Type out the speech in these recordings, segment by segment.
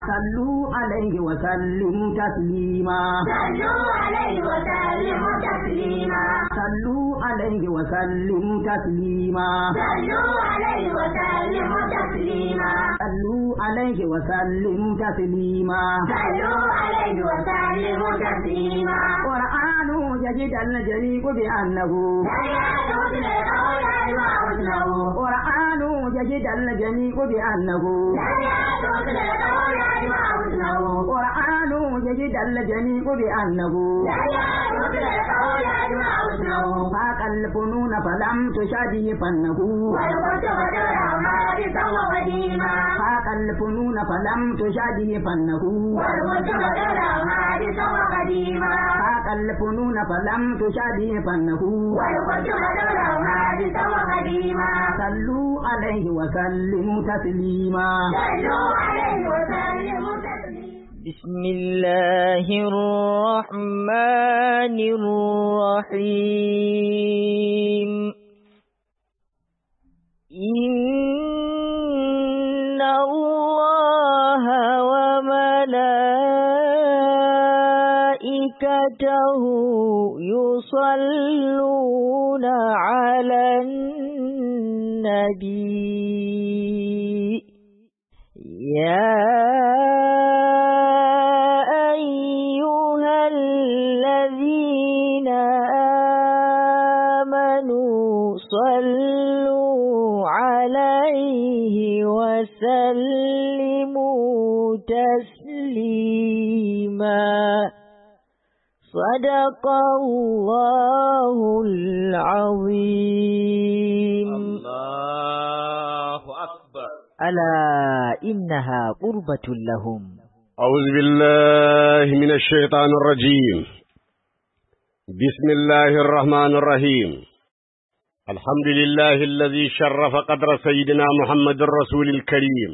صلوا عليه وسلموا تسليما صلوا عليه وسلموا تسليما صلوا عليه وسلموا تسليما صلوا عليه وسلموا تسليما صلوا عليه وسلموا تسليما صلوا عليه وسلموا تسليما قرآن يجد الجريء بأنه سيعود الأولاد وحسنه قرآن يجد الجميع بأنه سيعود الأولاد وحسنه قرآن يجد الجميع بأنه سيعود الأولاد وحسنه فاق الفنون فلم تشابه فنه والكتب الرحمن سوى قديما فاق الفنون فلم تشابه فنه والكتب الرحمن سوى قديما فاق الفنون فلم تشابه فنه والكتب الرحمن سوى قديما صلوا عليه وسلموا تسليما صلوا عليه وسلموا تسليما بسم الله الرحمن الرحيم إن الله وملائكته يصلون على النبي يا أيها الذين آمنوا صلوا عليه وسلموا تسليما صدق الله العظيم الله أكبر ألا إنها قربة لهم أعوذ بالله من الشيطان الرجيم بسم الله الرحمن الرحيم الحمد لله الذي شرف قدر سيدنا محمد الرسول الكريم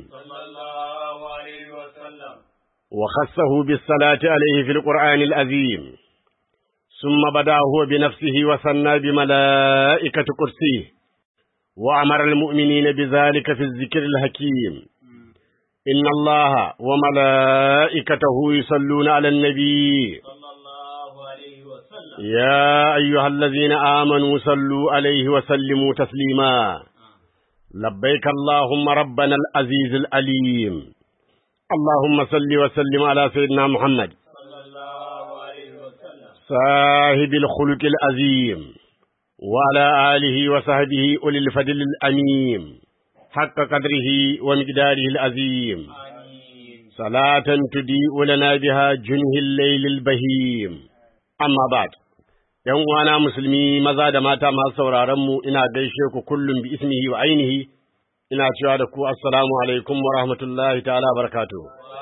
وخصه بالصلاة عليه في القرآن العظيم ثم بدا هو بنفسه وثنى بملائكة كرسيه وأمر المؤمنين بذلك في الذكر الحكيم إن الله وملائكته يصلون على النبي يا أيها الذين آمنوا صلوا عليه وسلموا تسليما لبيك اللهم ربنا العزيز العليم اللهم صل وسلم على سيدنا محمد صاحب الخلق العظيم وعلى آله وصحبه أولي الفضل الأميم حق قدره ومقداره العظيم صلاة تضيء لنا بها جنه الليل البهيم أما بعد ‘Yan uwana musulmi maza da mata masu sauraronmu ina gaishe ku kullum bi ismihi wa ainihi, ina cewa da ku assalamu alaikum wa rahmatullahi ta'ala barakatu.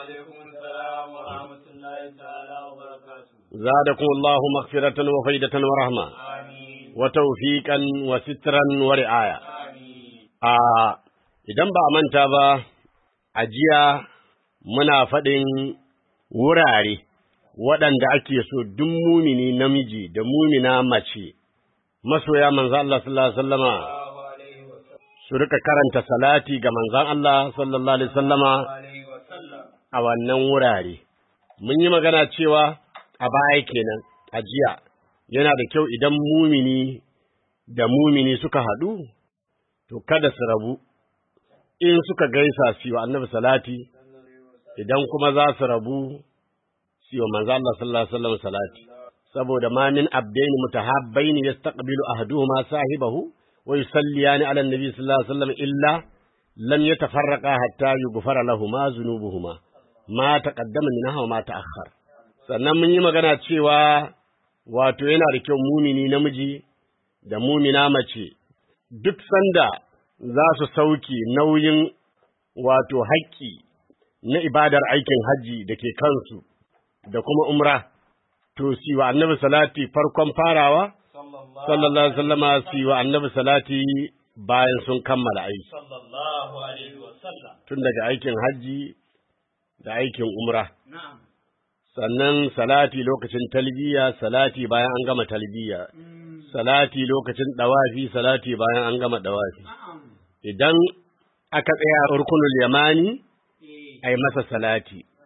زادكم الله مغفرة وفيدة ورحمة وتوفيقا وسترا ورعاية آه idan ba a manta ba a jiya muna faɗin wurare waɗanda ake so duk mumini namiji da mumina mace masoya manzan Allah sallallahu alaihi wasallama su rika karanta salati ga manzan Allah sallallahu alaihi wasallama a wannan wurare mun yi magana cewa a baya kenan a jiya yana da kyau idan mumini da mumini suka haɗu to kada su rabu in suka gaisa su yi wa annabi salati idan kuma za su rabu su yi wa manzo Allah sallallahu alaihi wasallam salati saboda ma min abdaini mutahabbaini yastaqbilu ahaduhuma sahibahu wa yusalliyani ala annabi sallallahu alaihi wasallam illa lam yatafarraqa hatta yughfara lahumu dhunubuhuma ma taqaddama minha wa ma ta'akhkhar sannan mun yi magana cewa wato yana da kyau mumini namiji da mumina mace duk sanda za su sauke nauyin wato haƙƙi na ibadar aikin hajji da ke kansu da kuma umra, to si wa annabi salati farkon farawa, sallallahu Alaihi wasallama si wa annabi salati bayan sun kammala aiki. Tun daga aikin hajji da aikin umra. Sannan salati lokacin talbiya, salati bayan an gama talbiya. Salati lokacin ɗawafi, salati bayan an gama ɗawafi. idan aka tsaya rukunul yamani ai masa salati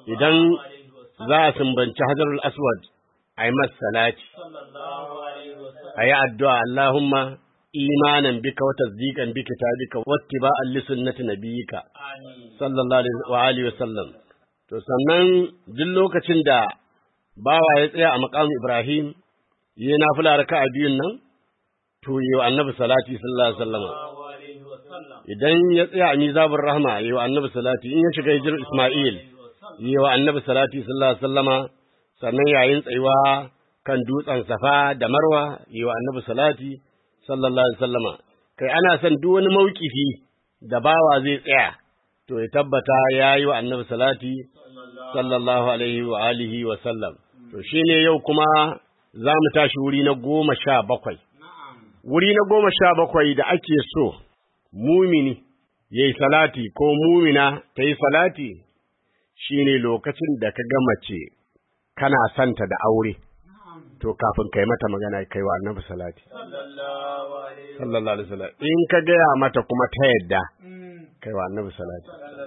idan za a sumbanci hajarul aswad a yi masa salati a yi addu'a Allahumma imanan bika wa tasdiqan bi kitabika wa ittiba'an li sunnati nabiyyika sallallahu alaihi wa alihi wa sallam to sannan duk lokacin da bawa ya tsaya a maqam Ibrahim yi nafila raka'a biyun nan to yi wa annabi salati sallallahu alaihi wasallam idan ya tsaya a mizabur rahma yi wa annabi salati in ya shiga hijir Isma'il yi wa annabi salati sallallahu alaihi wasallama sannan yayin tsayuwa kan dutsen Safa da Marwa yi wa annabi salati sallallahu alaihi wasallama kai ana son duk wani maukifi da bawa zai tsaya to ya tabbata ya yi wa annabi salati sallallahu alaihi wa alihi wa sallam to shine yau kuma za mu tashi wuri na goma sha bakwai wuri na goma sha bakwai da ake so mumini ya yi salati ko mumina ta yi salati shine lokacin da ka ga mace kana santa da aure to kafin kai mata magana kai wa annabi salati sallallahu alaihi wasallam in ka gaya mata kuma ta yadda kai wa annabi salati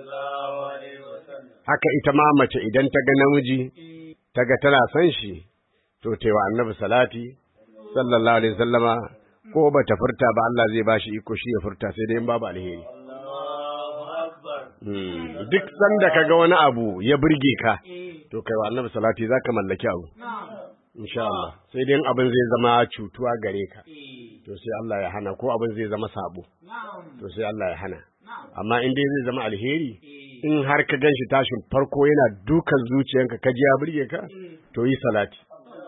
haka ita ma mace idan ta ga namiji ta ga tana son shi to ta wa annabi salati sallallahu alaihi wasallama ko ba ta furta ba Allah zai bashi iko shi ya furta sai dai in babu alheri duk sanda ka ga wani abu ya burge ka to kai wa annabi salati zaka mallaki abu insha Allah sai dai abin zai zama cutuwa gare ka to sai Allah ya hana ko abin zai zama sabo to sai Allah ya hana amma in dai zai zama alheri in har ka ganshi tashin farko yana dukan zuciyanka ka ji ya burge ka to yi salati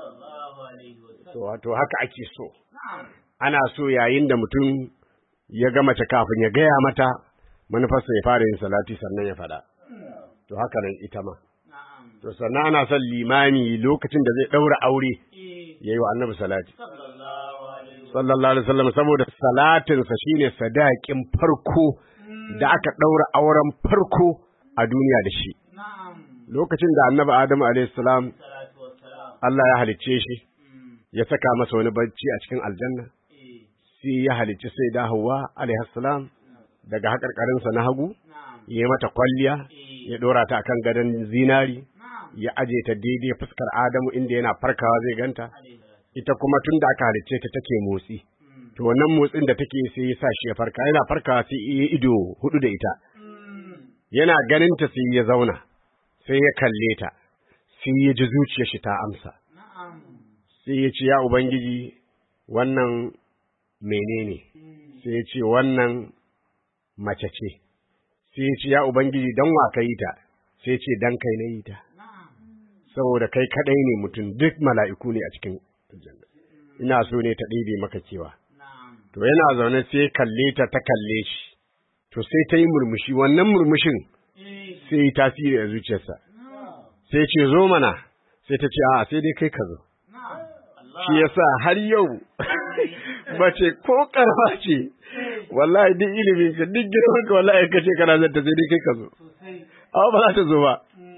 to wato haka ake so ana so yayin da mutum ya ga mace kafin ya gaya mata manufarsa ya fara yin salati sannan ya faɗa to haka nan ita ma to sannan ana son limami lokacin da zai ɗaura aure ya yi wa annabi salati sallallahu alaihi wasallam saboda salatinsa shine sadakin farko da aka ɗaura auren farko a duniya da shi lokacin da annabi adamu alaihi salam Allah ya halicce shi ya saka masa wani bacci a cikin aljanna sai ya halicci sai da Hawwa alaihi salam daga haƙarƙarinsa na hagu ya mata kwalliya ya ɗora ta akan gadon zinari ya aje ta daidai fuskar Adamu inda yana farkawa zai ganta ita kuma tun da aka halicce ta take motsi to wannan motsin da take sai ya sa shi ya farka yana farkawa sai ya ido hudu da ita yana ganin ta sai ya zauna sai ya kalle ta sai ya ji zuciyar shi ta amsa sai ya ce ya ubangiji wannan menene sai ya ce wannan mace ce sai ya ce ya ubangiji dan wa ka yi ta sai ya ce dan kai na yi ta saboda kai kadai ne mutum duk mala'iku ne a cikin aljanna ina so ne ta ɗebe maka kewa to yana zaune sai kalle ta ta kalle shi to sai ta yi murmushi wannan murmushin sai yi tasiri a zuciyarsa sai ce zo mana sai ta ce a sai dai kai ka zo shi yasa har yau mace ko karfa ce wallahi duk ilimin ka duk girman ka wallahi ka ce kana zanta sai dai kai ka zo amma ba za ta zo ba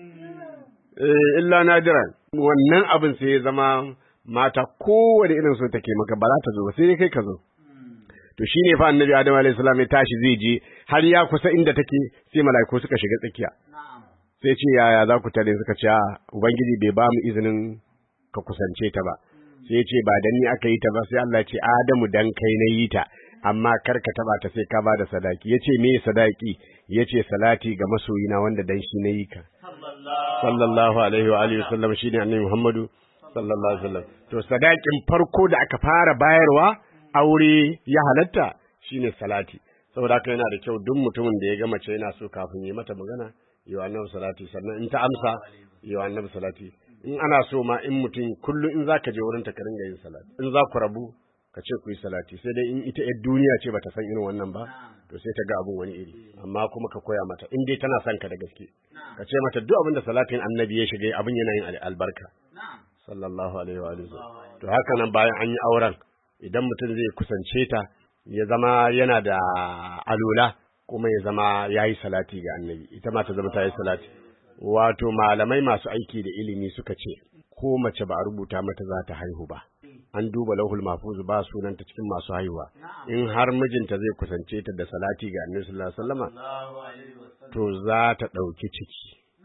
illa nadiran wannan abin sai ya zama mata kowane irin so take maka ba za ta zo ba sai dai kai ka zo to shine fa annabi adam alayhi salam ya tashi zai je har ya kusa inda take sai mala'iku suka shiga tsakiya sai ce yaya za ku tare suka ce a ubangiji bai ba mu izinin ka kusance ta ba sai ya ce ba dan ni aka yi ta ba sai Allah ya ce adamu dan kai na yi ta amma kar ka taba ta sai ka ba da sadaki yace me sadaki yace salati ga masoyina wanda dan shi na yi ka sallallahu alaihi wa alihi wasallam shine annabi Muhammadu sallallahu alaihi wasallam to sadakin farko da aka fara bayarwa aure ya halatta shine salati saboda haka yana da kyau duk mutumin da ya ga mace yana so kafin yi mata magana yi wa annabi salati sannan in ta amsa yi wa annabi salati in ana so ma in mutum kullum in zaka je wurin ta ka ringa yin salati in za ku rabu ka ce ku yi salati sai dai in ita yar duniya ce bata san irin wannan ba to sai ta ga abun wani iri amma kuma ka koya mata in dai tana son ka da gaske ka ce mata duk abin da salatin annabi ya shiga abin yana yin albarka sallallahu alaihi wa alihi to haka nan bayan an yi auren idan mutum zai kusance ta ya zama yana da alula kuma ya zama ya yi salati ga annabi ita ma ta zama ta yi salati wato malamai masu aiki da ilimi suka ce ko mace ba a rubuta mata za ta haihu ba an duba lauhul mahfuz ba sunanta cikin masu haihuwa in har mijinta zai kusance ta da salati ga annabi sallallahu alaihi wasallama to za ta ɗauki ciki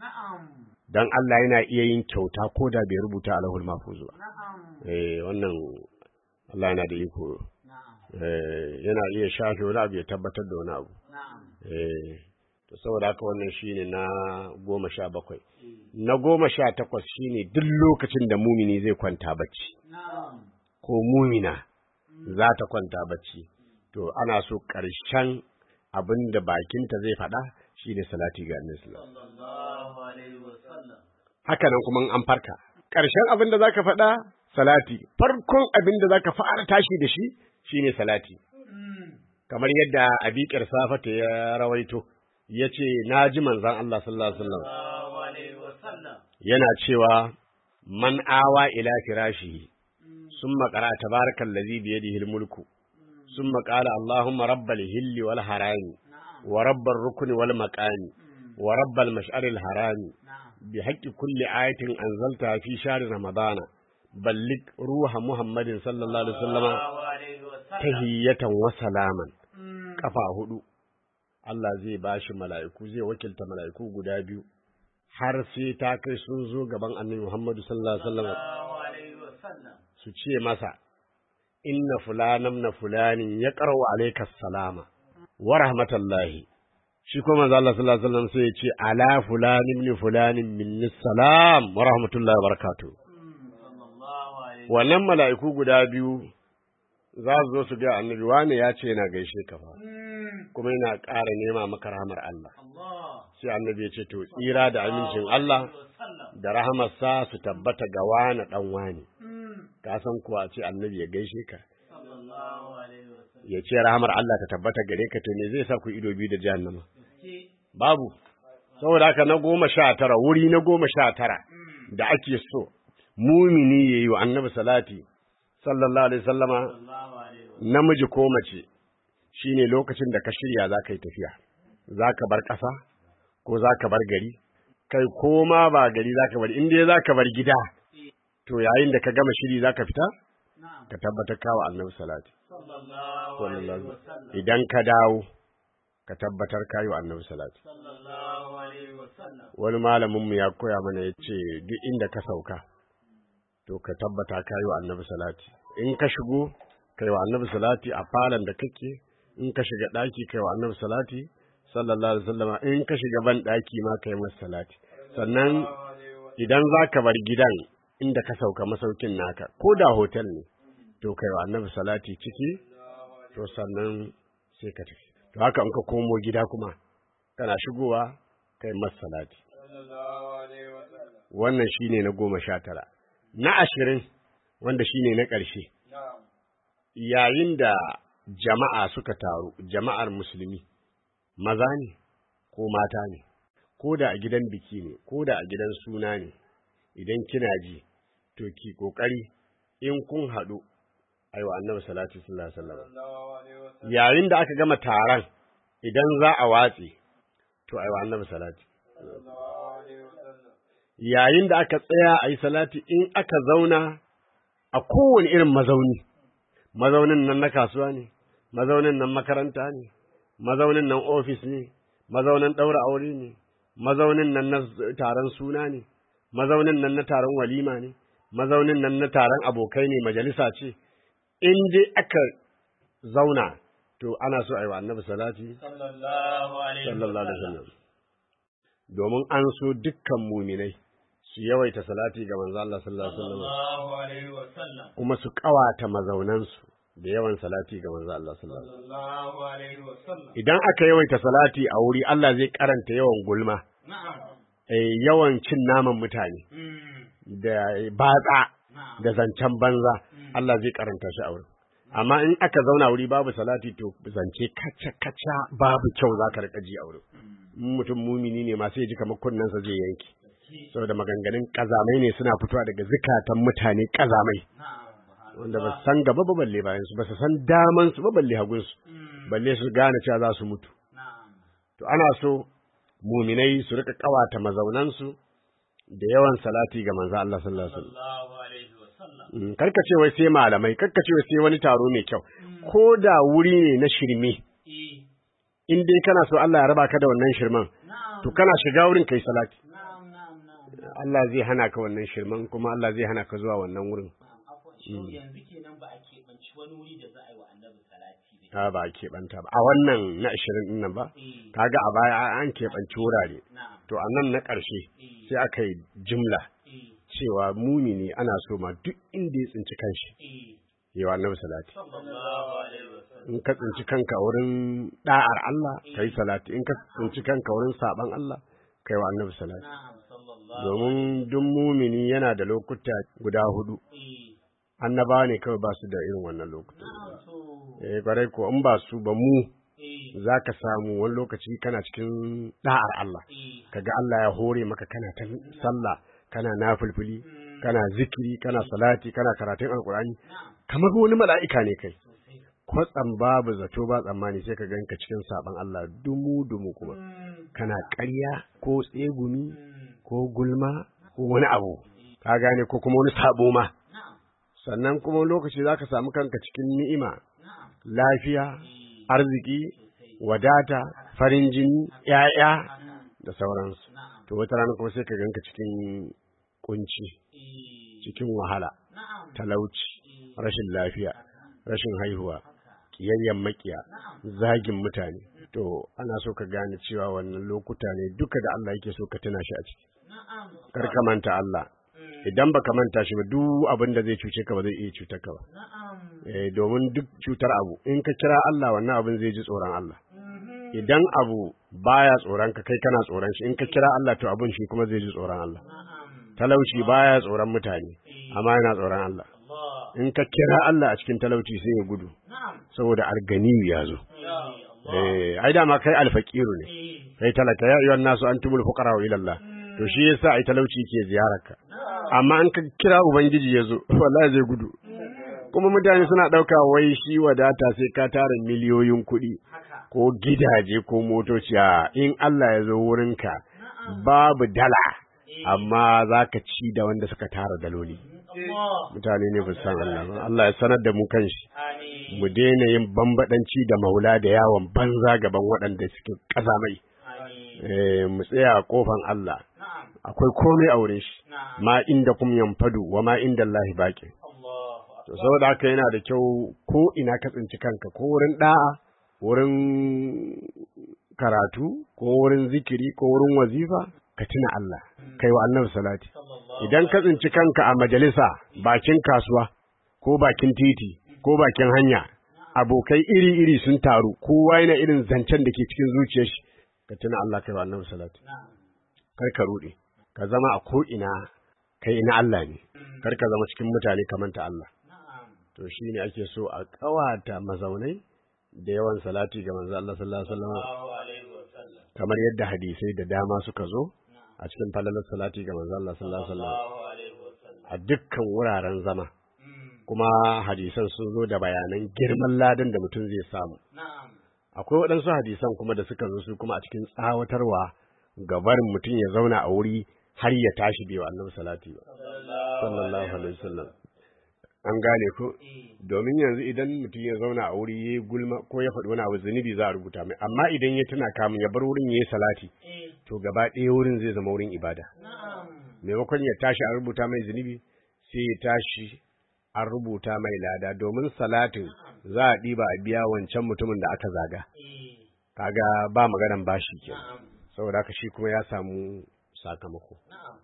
dan Allah yana iya yin kyauta ko da bai rubuta alahul mahfuz ba eh wannan Allah yana da iko eh yana iya shafe wani abu ya tabbatar da wani abu eh to saboda haka wannan shine na goma sha bakwai na goma sha takwas shine duk lokacin da mumini zai kwanta bacci ko mumina za ta kwanta bacci to ana so ƙarshen abin da bakinta zai faɗa shine salati ga annabi sallallahu haka nan kuma an farka ƙarshen abin da zaka faɗa salati farkon abin da zaka fara tashi da shi shine salati kamar yadda abiƙar safata ya rawaito ya ce na ji manzan Allah sallallahu alaihi wasallam yana cewa man awa ila firashihi summa qara tabarakal ladzi bi yadihi al-mulku summa qala allahumma rabbal hilli wal harami wa rabbar rukni wal maqami wa rabbal mash'aril harami bi haqqi kulli ayatin anzalta fi shahr ramadana ballig ruha muhammadin sallallahu alaihi wasallama tahiyatan wa salaman kafa hudu Allah zai bashi mala'iku zai wakilta mala'iku guda biyu har sai ta kai sun zo gaban annabi Muhammadu sallallahu alaihi wasallam su ce masa inna fulanam na fulanin ya qara'u alayka salama wa rahmatallahi shi kuma manzo Allah sallallahu alaihi wasallam sai ya ce ala fulanin min fulanin minni salam wa rahmatullahi wa barakatuh wannan mala'iku guda biyu za su zo su ga annabi wane ya ce yana gaishe ka fa kuma yana ƙara nema maka rahamar Allah sai annabi ya ce to tsira da amincin Allah da rahamarsa su tabbata ga wani dan wani ka san kuwa ce annabi ya gaishe ka ya ce rahamar Allah ta tabbata gare ka to me zai sa ku ido biyu da jahannama babu saboda haka na goma sha tara wuri na goma sha tara da ake so mumini ya yi wa annabi salati sallallahu alaihi sallama namiji ko mace shine lokacin da ka shirya za ka yi tafiya za ka bar ƙasa ko za ka bar gari kai ko ma ba gari za ka bar inda za ka bar gida to yayin da ka gama shiri za ka fita ka tabbatar kawo annabi salati idan ka dawo ka tabbatar kayo annabi salati wani malaminmu ya koya mana ya ce duk inda ka sauka to ka tabbata kayo annabi salati in ka shigo kai wa annabi salati a falon da kake in ka shiga ɗaki kai wa annabi salati sallallahu alaihi wasallama in ka shiga ban ɗaki ma kai masa salati sannan idan za ka bar gidan inda ka sauka masaukin naka ko da hotel ne to kai wa annabi salati ciki to sannan sai ka tafi to haka in ka komo gida kuma kana shigowa kai masa salati wannan shine na goma sha tara na ashirin wanda shine na ƙarshe yayin da jama'a suka taru jama'ar musulmi maza ne ko mata ne ko da a gidan biki ne ko da a gidan suna ne idan kina ji to ki kokari in kun haɗu aiwa annabi salatu sallallahu alaihi wasallam yayin da aka gama taron idan za a watse to aiwa annabi salati yayin da aka tsaya a yi salati in aka zauna a kowane irin mazauni mazaunin nan na kasuwa ne mazaunin nan makaranta ne mazaunin nan ofis ne mazaunin ɗaura aure ne mazaunin nan na taron suna ne mazaunin nan na taron walima ne mazaunin nan na taron abokai ne majalisa ce in dai aka zauna to ana so a yi wa annabi salati sallallahu alaihi wasallam domin an so dukkan muminai su yawaita salati ga manzo Allah sallallahu alaihi wasallam kuma su kawata mazaunansu da yawan salati ga manzo Allah sallallahu alaihi wasallam idan aka yawaita salati a wuri Allah zai karanta yawan gulma eh yawan cin naman mutane da batsa da zancen banza Allah zai karanta shi a wurin amma in aka zauna wuri babu salati to zance kaca kaca babu kyau zaka rika ji a wurin mutum mumini ne ma sai ya ji kamar kunnensa zai yanke saboda maganganun kazamai ne suna fitowa daga zukatan mutane kazamai wanda ba san gaba ba balle bayan su ba su san daman su ba balle hagun su balle su gane cewa za su mutu to ana so muminai su rika kawata mazaunan su da yawan salati ga manzo Allah sallallahu alaihi wasallam karka ce wai sai malamai karka ce wai sai wani taro mai kyau ko da wuri ne na shirme in dai kana so Allah ya raba ka da wannan shirman to kana shiga wurin kai salati Allah zai hana ka wannan shirman kuma Allah zai hana ka zuwa wannan wurin afwan shi yanzu kenan ba a keɓanci wani wuri da za a yi wa annabi salati da ta ba a keɓanta ba a wannan na ashirin ɗin nan ba eh kaga a baya an keɓanci wurare na'am to a nan na ƙarshe sai aka yi jimla eh cewa mumini ana so ma duk inda ya tsinci kanshi eh yawa annabi salati sallallahu alaihi wasallam in ka tsinci kanka wurin da'ar Allah kai salati in ka tsinci kanka wurin saban Allah kai wa annabi salati na'am sallallahu domin duk mumini yana da lokuta guda hudu eh annabawa ne kawai ba su da irin wannan lokuta na'am to eh kwarai ko in ba su ba mu eh za ka samu wani lokaci kana cikin da'ar Allah eh kaga Allah ya hore maka kana ta sallah kana nafilfili kana zikiri kana salati kana karatun alkurani na'am kamar wani mala'ika ne kai sosai kwatsam babu zato ba tsammani sai ka ganka cikin saban Allah dumu dumu kuma Mm, kana ƙarya ko tsegumi mm, ko gulma ko wani abu ka gane ko kuma wani sabo ma na'am sannan kuma wani lokaci zaka samu kanka cikin ni'ima na'am lafiya eh arziki sosai wadata farin jini ƴaƴa haka da sauransu na'am to wata rana kuma sai ka ganka cikin kunci eh cikin wahala na'am talauci eh rashin lafiya haka rashin haihuwa haka kiyayyen makiya na'am zagin mutane to ana so ka gane cewa wannan lokuta ne duka da Allah yake so ka tuna shi a ciki na'am kar ka manta Allah Mm, idan baka manta shi ba duk abin da zai cuce ka ba zai iya cutar ka ba na'am eh domin duk cutar abu in ka kira Allah wannan abin zai ji tsoron Allah mhm, idan abu baya tsoron ka kai kana tsoron shi in ka kira Allah to abin shi kuma zai ji tsoron Allah na'am talauci baya tsoron mutane amma yana tsoron Allah Allah in ka kira Allah a cikin talauci sai ya gudu na'am saboda arganiyu ya zo ya Allah eh ai dama kai alfaqiru ne eh kai talaka ya ayyuhan nasu antumul fuqara ila Allah to shi yasa ai talauci ke ziyararka amma in ka kira ubangiji ya zo wallahi zai gudu kuma mutane suna ɗauka wai shi wadata sai ka tara miliyoyin kuɗi haka ko gidaje ko motoci a in Allah ya zo wurinka babu dala amma za ka ci da wanda suka tara daloli Allah mutane ne ba su san Allah ba Allah ya sanar da mu kanshi amin mu daina yin bambadanci da maula da yawon banza gaban waɗanda suke ƙazamai amin eh mu tsaya a kofan Allah na'am akwai komai a wurin shi na'am ma inda kum yanfadu wa ma inda Allah baqi Allah to saboda haka yana da kyau ko ina ka tsinci kanka ko wurin da'a wurin karatu ko wurin zikiri ko wurin wazifa ka tuna Allah kai wa annabi salati sallallahu idan ka tsinci kanka a majalisa bakin kasuwa ko bakin titi ko bakin hanya abokai iri-iri sun taru kowa yana irin zancen da ke cikin zuciyar shi ka tuna Allah kai wa annabi salati na'am kar ka rude ka zama a ko ina kai na Allah ne kar ka zama cikin mutane ka manta Allah na'am to shine ake so a kawata mazaunai da yawan salati ga manzo Allah sallallahu alaihi wasallam sallallahu alaihi wasallam kamar yadda hadisai da dama suka zo a cikin falalar salati ga manzo Allah sallallahu alaihi wasallam sallallahu alaihi wasallam a dukkan wuraren zama Mm, kuma hadisan sun zo da bayanan girman ladan da mutum zai samu na'am akwai waɗansu hadisan kuma da suka zo su kuma a cikin tsawatarwa ga barin mutum ya zauna a wuri har ya tashi bai wa annabi salati ba sallallahu alaihi wasallam an gane ko eh domin yanzu idan mutum ya zauna a wuri ya gulma ko ya faɗi wani abu zunubi za a rubuta mai amma idan ya tuna kamun ya bar wurin ya yi salati eh to gaba ɗaya wurin zai zama wurin ibada na'am maimakon ya tashi an rubuta mai zunubi sai ya tashi an rubuta mai lada domin salatin za a ɗiba a biya wancan mutumin da aka zaga eh kaga ba maganan bashi ke na'am saboda haka shi kuma ya samu sakamako na'am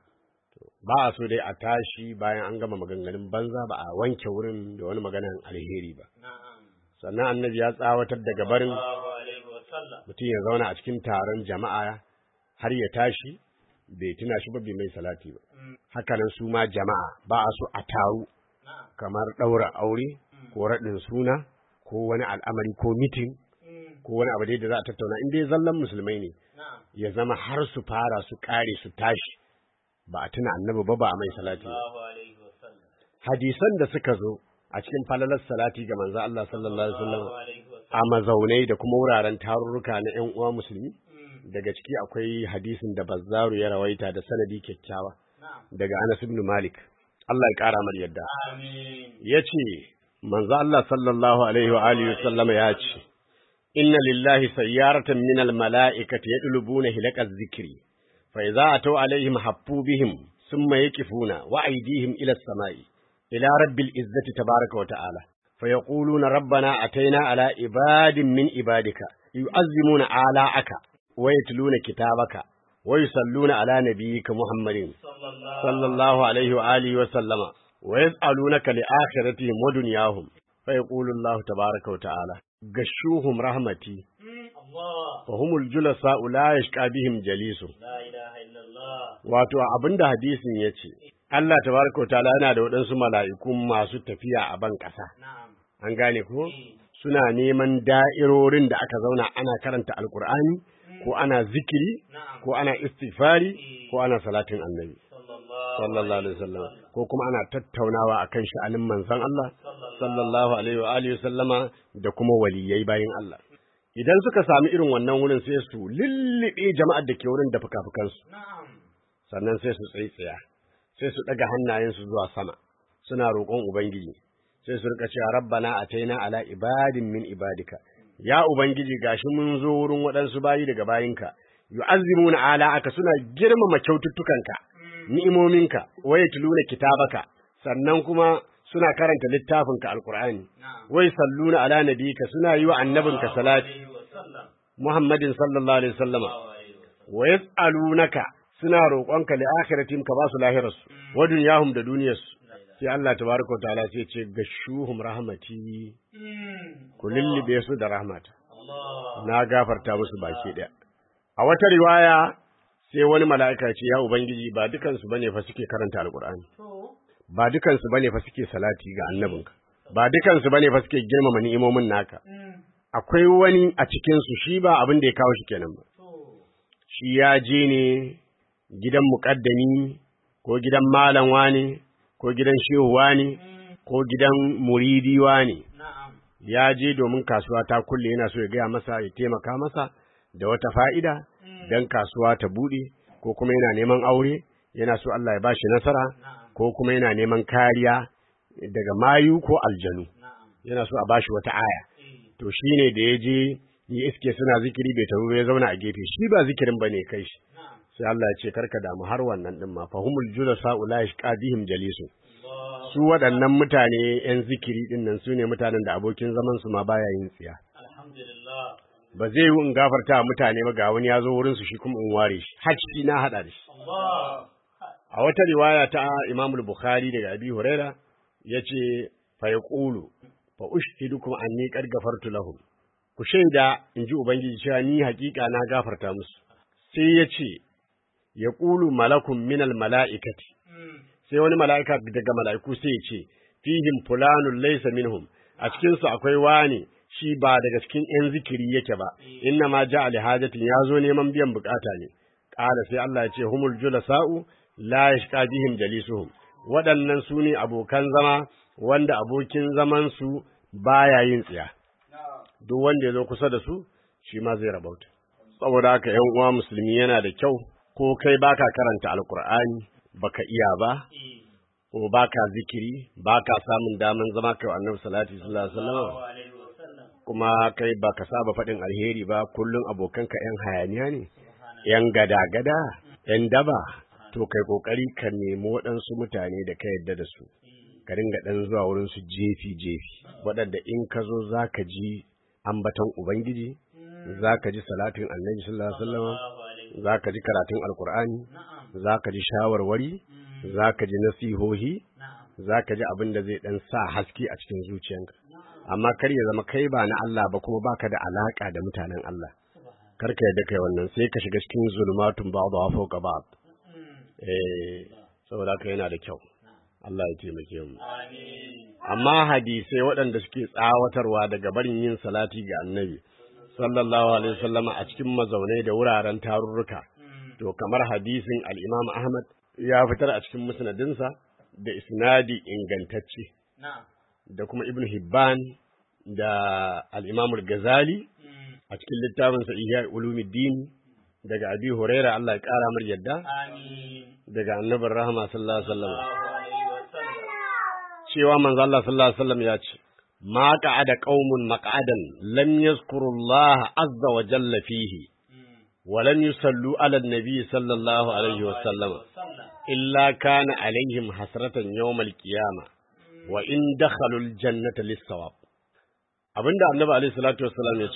ba a so dai a tashi bayan an gama maganganun banza ba a wanke wurin da wani maganan alheri ba na'am sannan annabi ya tsawatar daga barin sallallahu alaihi wasallam mutum ya zauna a cikin taron jama'a har ya tashi bai tuna shi ba bai mai salati ba Mm, hakanan su ma jama'a ba a so a taru na'am kamar ɗaura aure ko raɗin suna ko wani al'amari ko mitin mm, ko wani abu dai da za a tattauna in dai zallan musulmai ne na'am ya zama har su fara su ƙare su tashi ba a tuna annabi ba ba a mai salati ba sallallahu alaihi wasallam hadisan da suka zo a cikin falalar salati ga manzo Allah sallallahu alaihi wasallam sallallahu alaihi wasallam a mazaunai da kuma wuraren tarurruka na ƴan uwa musulmi Mm, daga ciki akwai hadisin da Bazzaru ya rawaita da sanadi kyakkyawa na'am daga Anas ibn Malik Allah ya ƙara mar yadda amin yace manzo Allah sallallahu alaihi wa alihi wasallam ya ce inna lillahi sayyaratan min almalaikati yadlubuna hilaqaz zikri fa idza atau alaihim haffu bihim thumma yaqifuna wa aydihim ila as-sama'i ila rabbil izzati tabaraka wa ta'ala fa yaquluna rabbana ataina ala ibadin min ibadika yu'azzimuna ala'aka wa yatluna kitabaka wa yusalluna ala nabiyyika muhammadin sallallahu alaihi wa alihi wa sallama wa yas'alunaka li akhiratihim wa dunyahum fa yaqulu Allah tabaraka wa ta'ala gashuhum rahmati Allah fa humul julasa la yashqa bihim jalisu la ilaha illallah wato abinda hadisin yace Allah tabaraka wa ta'ala yana da waɗansu mala'iku masu tafiya a ban ƙasa na'am an gane ko suna neman da'irorin da aka zauna ana karanta alkur'ani ko ana zikiri na'am ko ana istighfari ko ana salatin annabi sallallahu sallallahu alaihi wasallam ko kuma ana tattaunawa akan sha'anin manzon Allah sallallahu alaihi wa alihi wasallama da kuma waliyai bayin Allah idan suka sami irin wannan wurin sai su lullube jama'ar da ke wurin da fuka-fukansu na'am sannan sai su tsaya sai su daga hannayensu zuwa sama suna roƙon ubangiji sai su rika cewa rabbana ataina ala ibadin min ibadika ya ubangiji gashi mun zo wurin waɗansu bayi daga bayinka yu'azzimuna ala aka suna girmama kyaututtukanka ni'imominka wa yatluna kitabaka sannan kuma suna karanta littafinka alqur'ani na'am wai salluna ala nabiyika suna yi wa annabinka salati alaihi wa sallam muhammadin sallallahu alaihi wasallama alaihi wa sallam wa yas'alunaka suna roƙonka li akhiratim ka ba su lahirarsu wa dunyahum da duniyarsu sai Allah tabaraka wa ta'ala sai ce gashuhum rahmati Mm. ku lullube su da rahmata Allah na gafarta musu baki daya a wata riwaya sai wani mala'ika ya ce ya ubangiji ba dukansu bane fa suke karanta alqur'ani to ba dukansu bane fa suke salati ga annabinka ba dukansu bane fa suke girmama ni'imomin naka mm. akwai wani a cikin su shi ba abin da ya kawo shi kenan ba to shi ya je ne gidan muƙaddami ko gidan malam wani ko gidan shehu wani mm. ko gidan muridi wani na'am ya je domin kasuwa ta kulle yana so ya gaya masa ya taimaka masa da wata fa'ida don kasuwa ta buɗe ko kuma yana neman aure yana so Allah ya ba shi nasara na'am ko kuma yana neman kariya daga mayu ko aljanu na'am yana so a ba shi wata aya eh to shi ne da ya je ya iske suna zikiri bai taru ba ya zauna a gefe shi ba zikirin ba ne kai shi na'am sai Allah ya ce karka damu har wannan din ma fahumul julasa ula yashqadihim jalisu Allah su waɗannan mutane yan zikiri din nan su ne mutanen da abokin zaman su ma baya yin tsiya alhamdulillah ba zai yi in gafarta wa mutane ba ga wani ya zo wurin su shi kuma in ware shi hacci na hada da shi Allah a wata riwaya ta Imam Bukhari daga Abi Huraira yace fa yaqulu fa ushhidukum anni qad ghafartu lahum ku shaida in ji ubangiji cewa ni hakika na gafarta musu sai yace yaqulu malakun minal mala'ikati mm. sai wani mala'ika daga mala'iku sai ya ce fihim fulanun laysa minhum a cikin su akwai wani shi ba daga cikin yan zikiri yake ba inna ma ja'a li hajatin ya zo neman biyan bukata ne qala sai Allah ya ce humul julasa'u la yashqa bihim jalisuhum waɗannan su ne abokan zama wanda abokin zaman su baya yin tsiya duk wanda ya zo kusa da su shi ma zai rabauta saboda haka yan uwa musulmi yana da kyau ko kai baka karanta alkur'ani baka iya ba eh ko baka zikiri baka samun daman zama kai wa annabi sallallahu alaihi wasallam sallallahu alaihi wa sallam kuma kai baka saba faɗin alheri ba kullum abokanka yan hayaniya ne yan gada-gada yan daba to kai kokari ka nemi waɗansu mutane da ka yadda da su ka ringa ɗan zuwa wurin su jefi-jefi waɗanda in ka zo za ka ji ambaton ubangiji za ka ji salatin annabi sallallahu alaihi wasallam sallallahu alaihi za ka ji karatun alkur'ani na'am za ka ji shawarwari za ka ji nasihohi na'am za ka ji abin da zai ɗan sa haske a cikin zuciyanka amma kar ya zama kai ba na Allah ba kuma baka da alaka da mutanen Allah kar ka yadda kai wannan sai ka shiga cikin zulmatun ba'dha fawqa ba'd eh saboda haka yana da kyau Allah ya taimake mu amin amma hadisai waɗanda suke tsawatarwa daga barin yin salati ga annabi sallallahu alaihi wasallama a cikin mazaunai da wuraren tarurruka to kamar hadisin al-Imam Ahmad ya fitar a cikin musnadinsa da isnadi ingantacce na'am da kuma Ibn Hibban da al-Imam al-Ghazali a cikin littafinsa Ihya Ulumuddin daga Abi Huraira Allah ya kara mar yadda amin daga Annabi Rahama sallallahu alaihi wasallam sallallahu alaihi wa sallam cewa manzo Allah sallallahu alaihi wasallam ya ce ma qa'ada qaumun maq'adan lam yazkuru Allah azza wa jalla fihi walam yusallu ala nabi sallallahu alaihi wa sallama illa kana alaihim hasratan yawmal qiyama wa in dakhalu aljannata lis-sawab abinda annabi alaihi salatu wassalam ya ce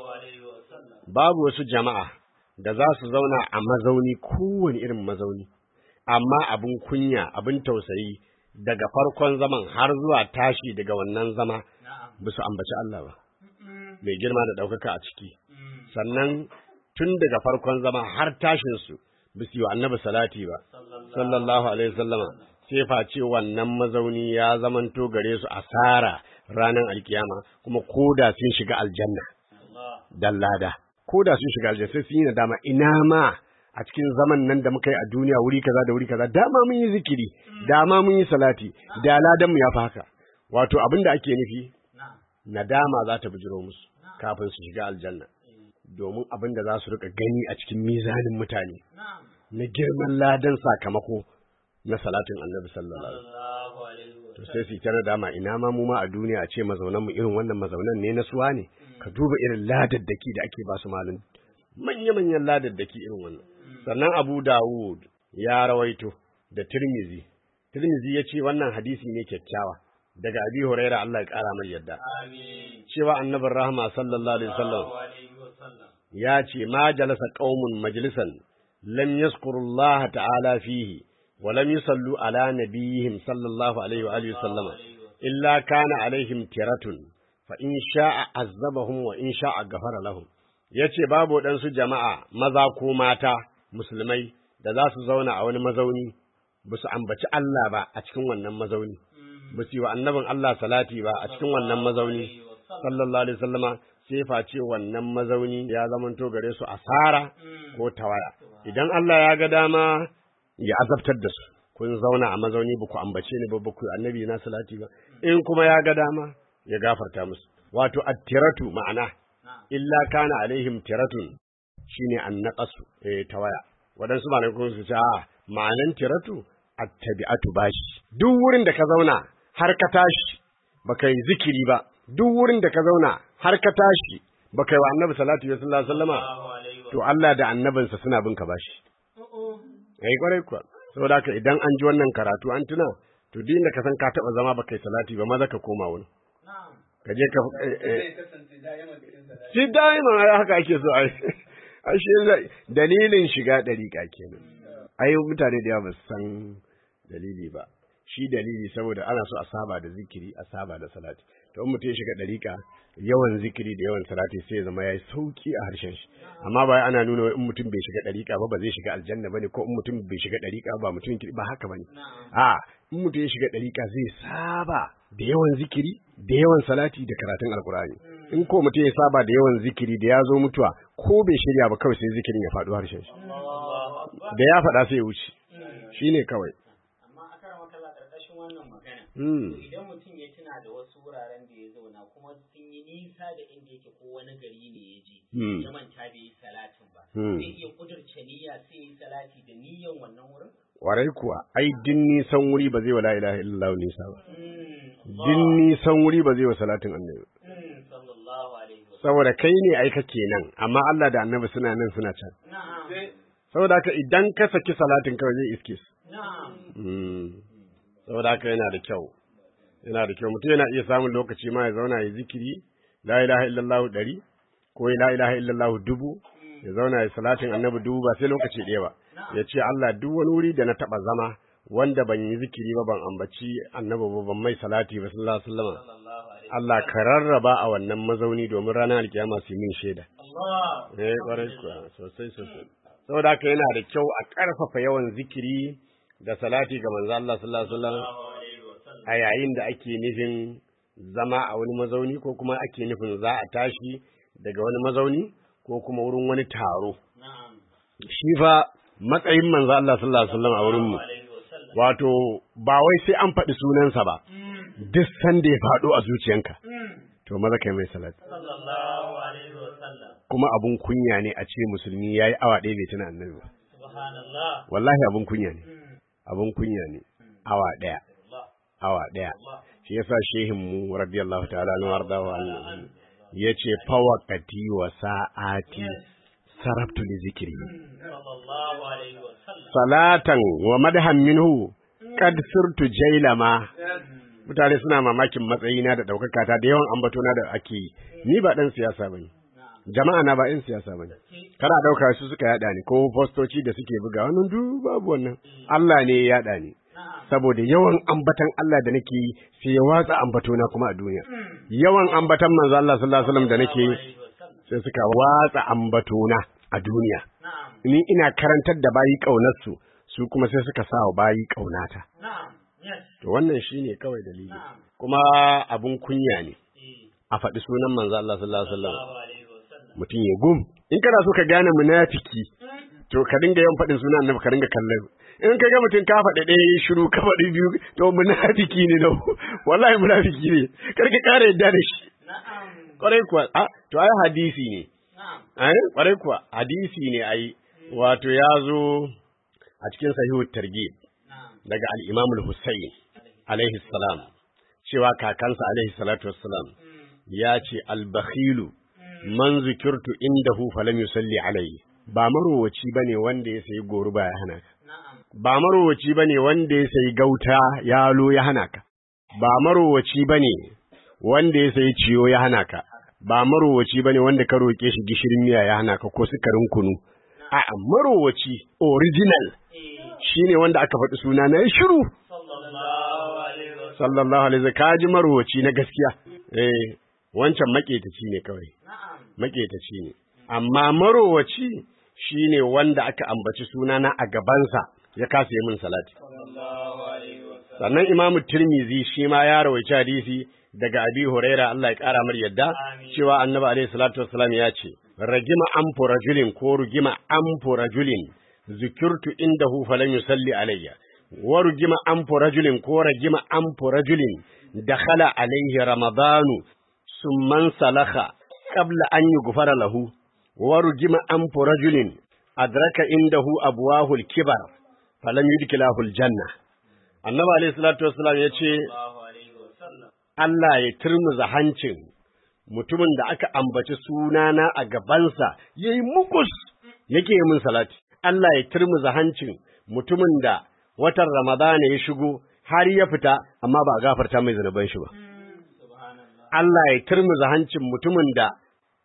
babu wasu jama'a da za su zauna a mazauni kowane irin mazauni amma abin kunya abin tausayi daga farkon zaman har zuwa tashi daga wannan zama ba su ambaci Allah ba mai girma da ɗaukaka a ciki sannan tun daga farkon zama har tashinsu ba su yi wa annabi salati ba sallallahu alaihi wasallama sai face wannan mazauni ya zamanto gare su asara ranar alkiyama kuma koda sun shiga aljanna dan lada koda sun shiga aljanna sai sun yi nadama ina ma a cikin zaman nan da muka yi a duniya wuri kaza da wuri kaza dama mun yi zikiri dama mun yi salati da ladan mu ya fi haka wato abin da ake nufi nadama za ta bijiro musu kafin su shiga aljanna domin abin da za su rika gani a cikin mizanin mutane na girman ladan sakamako na salatin annabi sallallahu alaihi wasallam to sai su ta nadama ina ma mu ma a duniya a ce mazaunan mu irin wannan mazaunan ne na suwa ne ka duba irin ladaddaki da ake ba su malin manya-manyan ladaddaki irin wannan sannan Abu Dawud ya rawaito da Tirmizi Tirmizi ya ce wannan hadisi ne kyakkyawa daga Abi Huraira Allah ya kara mai yadda cewa annabin rahma sallallahu alaihi wasallam ya ce ma jalasa qaumun majlisan lam yazkuru Allah ta'ala fihi wa lam yusallu ala nabiyihim sallallahu alaihi wa alihi wasallama illa kana alaihim tiratun fa in sha'a azabahum wa in sha'a ghafara lahum yace babu waɗansu jama'a maza ko mata musulmai da za su zauna a wani mazauni ba su ambaci Allah ba a cikin wannan mazauni ba su yi wa annabin Allah salati ba a cikin wannan mazauni sallallahu alaihi wasallama sai face wannan mazauni ya zamanto gare su asara ko tawaya idan Allah ya ga dama ya azabtar da su kun zauna a mazauni ba ku ambace ni ba ba ku annabi na salati ba in kuma ya ga dama ya gafarta musu wato attiratu ma'ana illa kana alaihim tiratun shine annaqasu eh tawaya wadansu malamai kuma su ce a ma'anan tiratu attabi'atu bashi duk wurin da ka zauna har ka tashi baka yi zikiri ba duk wurin da ka zauna har ka tashi baka yi wa annabi salatu ya sallallahu alaihi wasallama to Allah da annabinsa suna bin ka bashi ai kwarai kuwa saboda haka idan an ji wannan karatu an tuna to duk inda ka san ka taba zama baka yi salati ba maza ka koma wani ka je ka shi daima ai haka ake so ai ai shi dalilin shiga dariƙa kenan ai mutane da yawa ba su san dalili ba shi dalili saboda ana so a saba da zikiri a saba da salati to in mutum ya shiga dariƙa yawan zikiri da yawan salati sai ya zama yayi sauki a harshen shi amma ba ana nuna in mutum bai shiga dariƙa ba ba zai shiga aljanna bane ko in mutum bai shiga dariƙa ba mutum ba haka bane a in mutum ya shiga dariƙa zai saba da yawan zikiri da yawan salati da karatun alkur'ani in ko mutum ya saba da yawan zikiri da ya zo mutuwa ko bai shirya ba kawai sai zikirin ya faɗo harshen shi da ya faɗa sai ya wuce shine kawai amma a kan makalla ƙarƙashin wannan magana Hmm. idan mutum ya tuna da wasu wuraren da ya zauna kuma sun yi nisa da inda yake ko wani gari ne ya je Hmm. ya manta bai yi salatin ba Hmm. zai iya kudurce niyya sai ya yi salati da niyyan wannan wurin Warai kuwa, ai, din nisan wuri ba zai wa la ilaha illallah nisa ba. Hmm. Din nisan wuri ba zai wa salatin annabi. Hmm. sallallahu alaihi wa Saboda kai ne ai kake nan, amma Allah da annabi suna nan suna can. na'am Saboda haka idan ka saki salatin kawai zai iske su. na'am Hmm. Saboda haka yana da kyau. Yana da kyau, mutum yana iya samun lokaci ma ya zauna ya zikiri, la ilaha illallah ɗari, ko la ilaha illallah dubu, ya zauna ya salatin annabi dubu ba sai lokaci ɗaya ba. Ya ce Allah duk wani wuri da na taɓa zama wanda ban yi zikiri ba ban ambaci annabi ba ban mai salati ba sallallahu alaihi wasallam. sallallahu alaihi Allah ka rarraba a wannan mazauni domin ranar alkiyama su yi min shaida. Allah Eh, ƙwarai kuwa, sosai sosai. Saboda haka yana da kyau a ƙarfafa yawan zikiri da salati ga manzo Allah sallallahu alaihi wasallam alaihi wa sallam a yayin da ake nufin zama a wani mazauni ko kuma ake nufin za a tashi daga wani mazauni ko kuma wurin wani taro. na'am Shi fa matsayin manzo Allah sallallahu alaihi wasallam a wurin mu alaihi wa sallam wato ba wai sai an faɗi sunansa ba duk sanda ya faɗo a zuciyanka to maza kai mai salati sallallahu alaihi wa sallam kuma abun kunya ne a ce musulmi yayi awa ɗaya bai tuna annabi ba subhanallah wallahi abun kunya ne abun kunya ne awa ɗaya Allah awa ɗaya shi yasa shehin mu radiyallahu ta'ala anhu wardahu anhu yace fawaqati wa sa'ati sarabtu li zikri sallallahu alaihi wa sallam salatan wa madhan minhu qad sirtu jailama mutane suna mamakin matsayina da daukaka ta da yawan ambatona da ake yi ni ba dan siyasa bane jama'a na ba yan siyasa bane kana dauka su suka yada ni ko postoci da suke buga wannan duk babu wannan Allah ne ya yada ni saboda yawan ambatan Allah da nake yi sai ya watsa ambatona kuma a duniya yawan ambatan manzo Allah sallallahu alaihi wasallam da nake yi sai suka watsa ambatona a duniya na'am ni ina karantar da bayi ƙaunarsu su kuma sai suka sa wa bayi ƙaunata na'am yes to wannan shine kawai dalili na'am kuma abun kunya ne eh a faɗi sunan manzo Allah sallallahu alaihi wasallam sallallahu alaihi wa sallam mutum ya gum in kana so ka gane munafiki to ka dinga yawan faɗin sunan annabi ka dinga kallon in ka ga mutum ka faɗi ɗaya ya shiru ka faɗi biyu to munafiki ne no wallahi munafiki ne kar ka ƙara yadda da shi na'am kwarai kuwa a to ai hadisi ne na'am Eh, kwarai kuwa hadisi ne ai wato ya zo a cikin sahihu targhib na'am daga al-Imam al-Husayn alaihi salam cewa kakansa alaihi salatu wassalam ya ce al-bakhilu man zikirtu indahu falam yusalli alayhi ba marowaci bane wanda ya sayi goruba ya hana ka na'am ba marowaci bane wanda ya sayi gauta yalo ya hana ka ba marowaci bane wanda ya sayi ciyo ya hana ka ba marowaci bane wanda ka roke shi gishirin miya ya hana ka ko sukarin kunu a'a marowaci original eh shine wanda aka faɗi suna na ya shiru sallallahu alaihi wa sallam sallallahu alaihi wasallam kaji marowaci na gaskiya eh wancan maketaci ne kawai na'am maketaci ne amma marowaci shine wanda aka ambaci sunana a gabansa ya kasa yi min salati sallallahu alaihi wa sallam sannan imamu tirmizi shi ma ya rawaici hadisi daga abi huraira Allah ya kara mar yadda Amin. cewa annabi alaihi salatu wassalam ya ce ragima amfu rajulin ko rugima amfu rajulin zikirtu indahu falam yusalli alayya wa rugima amfu rajulin ko ragima amfu rajulin dakhala alaihi ramadanu summan salakha qabla an yughfara lahu wa rugima amfu rajulin adraka indahu abwahul kibar falam yudkilahu aljanna annabi alayhi salatu wassalam ya ce sallallahu alaihi wa sallam Allah ya turmuza hancin mutumin da aka ambaci sunana a gabansa yayi mukus yake yi min salati Allah ya turmuza hancin mutumin da watan Ramadana ya shigo har ya fita amma ba a gafarta mai zanuban shi ba subhanallah Allah ya turmuza hancin mutumin da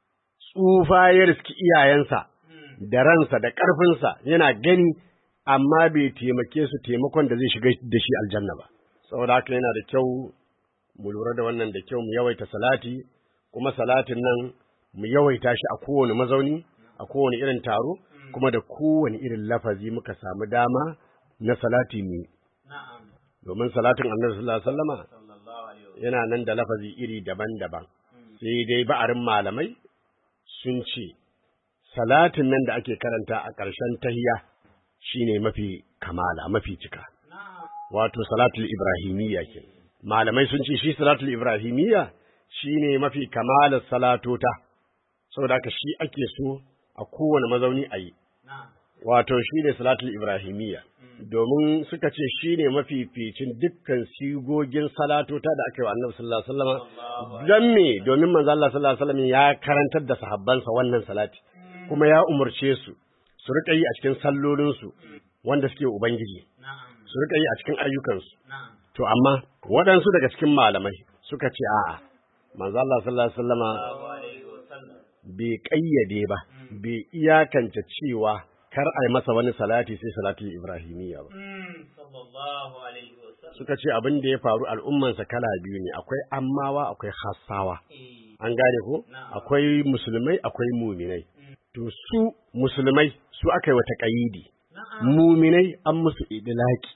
tsufa ya riski iyayensa da ransa da ƙarfinsa yana gani amma bai taimake su taimakon da zai shiga da shi aljanna ba saboda haka yana da kyau mu lura da wannan da kyau mu yawaita salati kuma salatin nan mu yawaita shi a kowane mazauni a kowane irin taro kuma da kowane irin lafazi muka samu dama na salati mu yi. na'am domin salatin annabi sallallahu alaihi wasallama sallallahu alaihi wa yana nan da lafazi iri daban-daban sai dai ba'arin malamai sun ce salatin nan da ake karanta a ƙarshen tahiya shine mafi kamala mafi cika na'am wato salatul ibrahimiyya ke malamai sun ce shi salatul ibrahimiyya shine mafi kamalar salatota saboda haka shi ake so a kowane mazauni a yi na'am wato shi ne salatul ibrahimiyya domin suka ce shi ne mafificin dukkan sigogin salatota da aka yi wa annabi sallallahu alaihi wasallam don me domin manzo Allah sallallahu alaihi wasallam ya karantar da sahabbansa wannan salati kuma ya umurce su su rika yi a cikin sallolinsu wanda suke ubangiji na'am su rika yi a cikin ayyukansu na'am to amma waɗansu daga cikin malamai suka ce a'a manzo Allah sallallahu alaihi wasallama sallallahu alaihi wa sallam bai ƙayyade ba, bai iyakance cewa kar a yi masa wani salati sai salatul Ibrahimiyya ba. Mm, sallallahu alaihi wa sallam Suka ce abin da ya faru al'ummansa kala biyu ne, akwai ammawa, akwai hassawa. eh An gane ko? Na'am. Akwai musulmai, akwai muminai. To su musulmai su aka yi wata ƙayidi, na'am muminai an musu idilaki.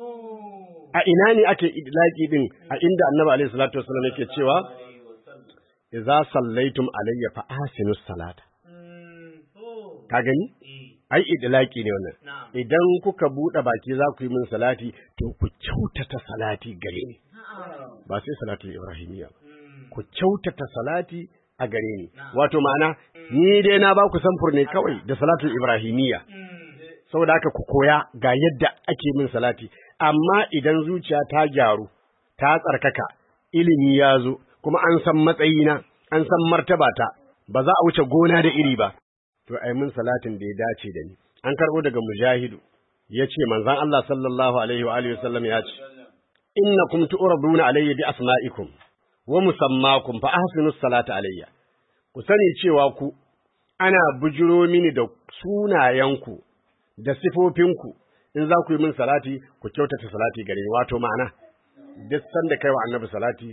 to A ina ne ake idilaki din a inda annabi alaihi salatu wasallam yake cewa alaihi wa sallam idza sallaitum alayya fa ahsinus salata. Mm, to Ka gani? eh Ai idilaki ne wannan. na'am idan kuka buɗe baki za ku yi min salati to ku kyautata salati gare ni na'am ba sai salatul ibrahimiyya ba Mm, ku kyautata salati a gare ni Na'am. wato ma'ana ni dai na ba ku samfur ne kawai da salatul ibrahimiyya mm, saboda haka ku koya ga yadda ake min salati amma idan zuciya ta gyaru ta tsarkaka ilimi ya zo kuma an san matsayina an san martabata ba za a wuce gona da iri ba to ai mun salatin da ya dace da ni an karbo daga mujahidu yace manzon Allah sallallahu alaihi wa alihi wasallam ya ce innakum tu'raduna alayya bi asma'ikum wa musammakum fa ahsinu salata alayya ku sani cewa ku ana bujiro mini da sunayenku da sifofinku in za ku yi min salati ku kyautata salati gare ni wato ma'ana duk sanda kai wa annabi salati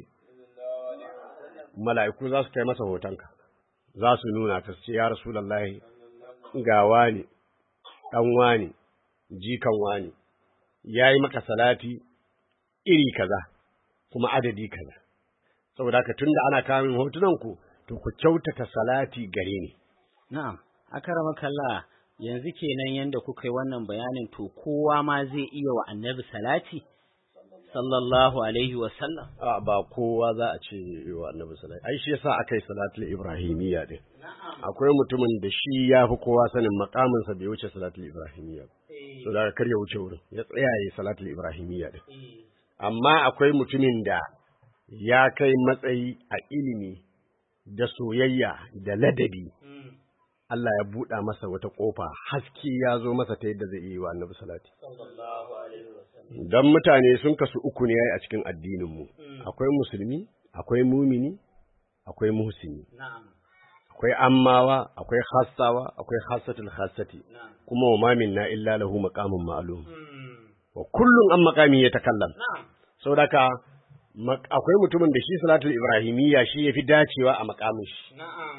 mala'iku za su kai masa hotonka za su nuna ka ce ya rasulullahi ga wani dan wani jikan wani yayi maka salati iri kaza kuma adadi kaza saboda haka tunda ana kawo min hotunan ku to ku kyautata salati gare ni Na'am, akarama kalla yanzu kenan yanda kuka yi wannan bayanin to kowa ma zai iya wa annabi salati sallallahu alaihi wa sallam. a ba kowa za a ce wa annabi salati ai shi yasa aka yi salatul ibrahimiyya din akwai mutumin da shi ya fi kowa sanin makamin sa bai wuce salatul ibrahimiyya ba so da kar ya wuce wurin ya tsaya yayi salatul ibrahimiyya din amma akwai mutumin da ya kai matsayi a ilimi da soyayya da ladabi Allah ya buɗa masa wata ƙofa haske ya zo masa ta yadda zai yi wa annabi salati dan mutane sun kasu uku ne a cikin addininmu akwai musulmi akwai mumini akwai muhsini akwai ammawa akwai khassawa akwai khassatul khassati kuma wa ma minna illa lahu maqamun ma'lum wa kullun an maqami yatakallam saboda ka mak- akwai mutumin da shi salatul ibrahimiyya shi yafi dacewa a maqamin shi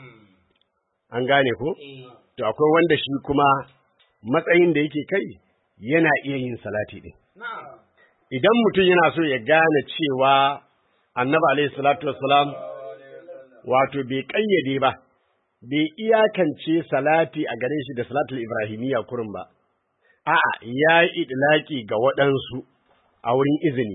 an gane ko to akwai wanda shi kuma matsayin da yake kai yana iya yin salati din idan mutum yana so ya gane cewa annabi alaihi salatu wassalam wato bai kayyade ba bai iyakance salati a gare shi da salatul ibrahimiyya kurin ba a'a ya yi idlaki ga waɗansu a wurin izini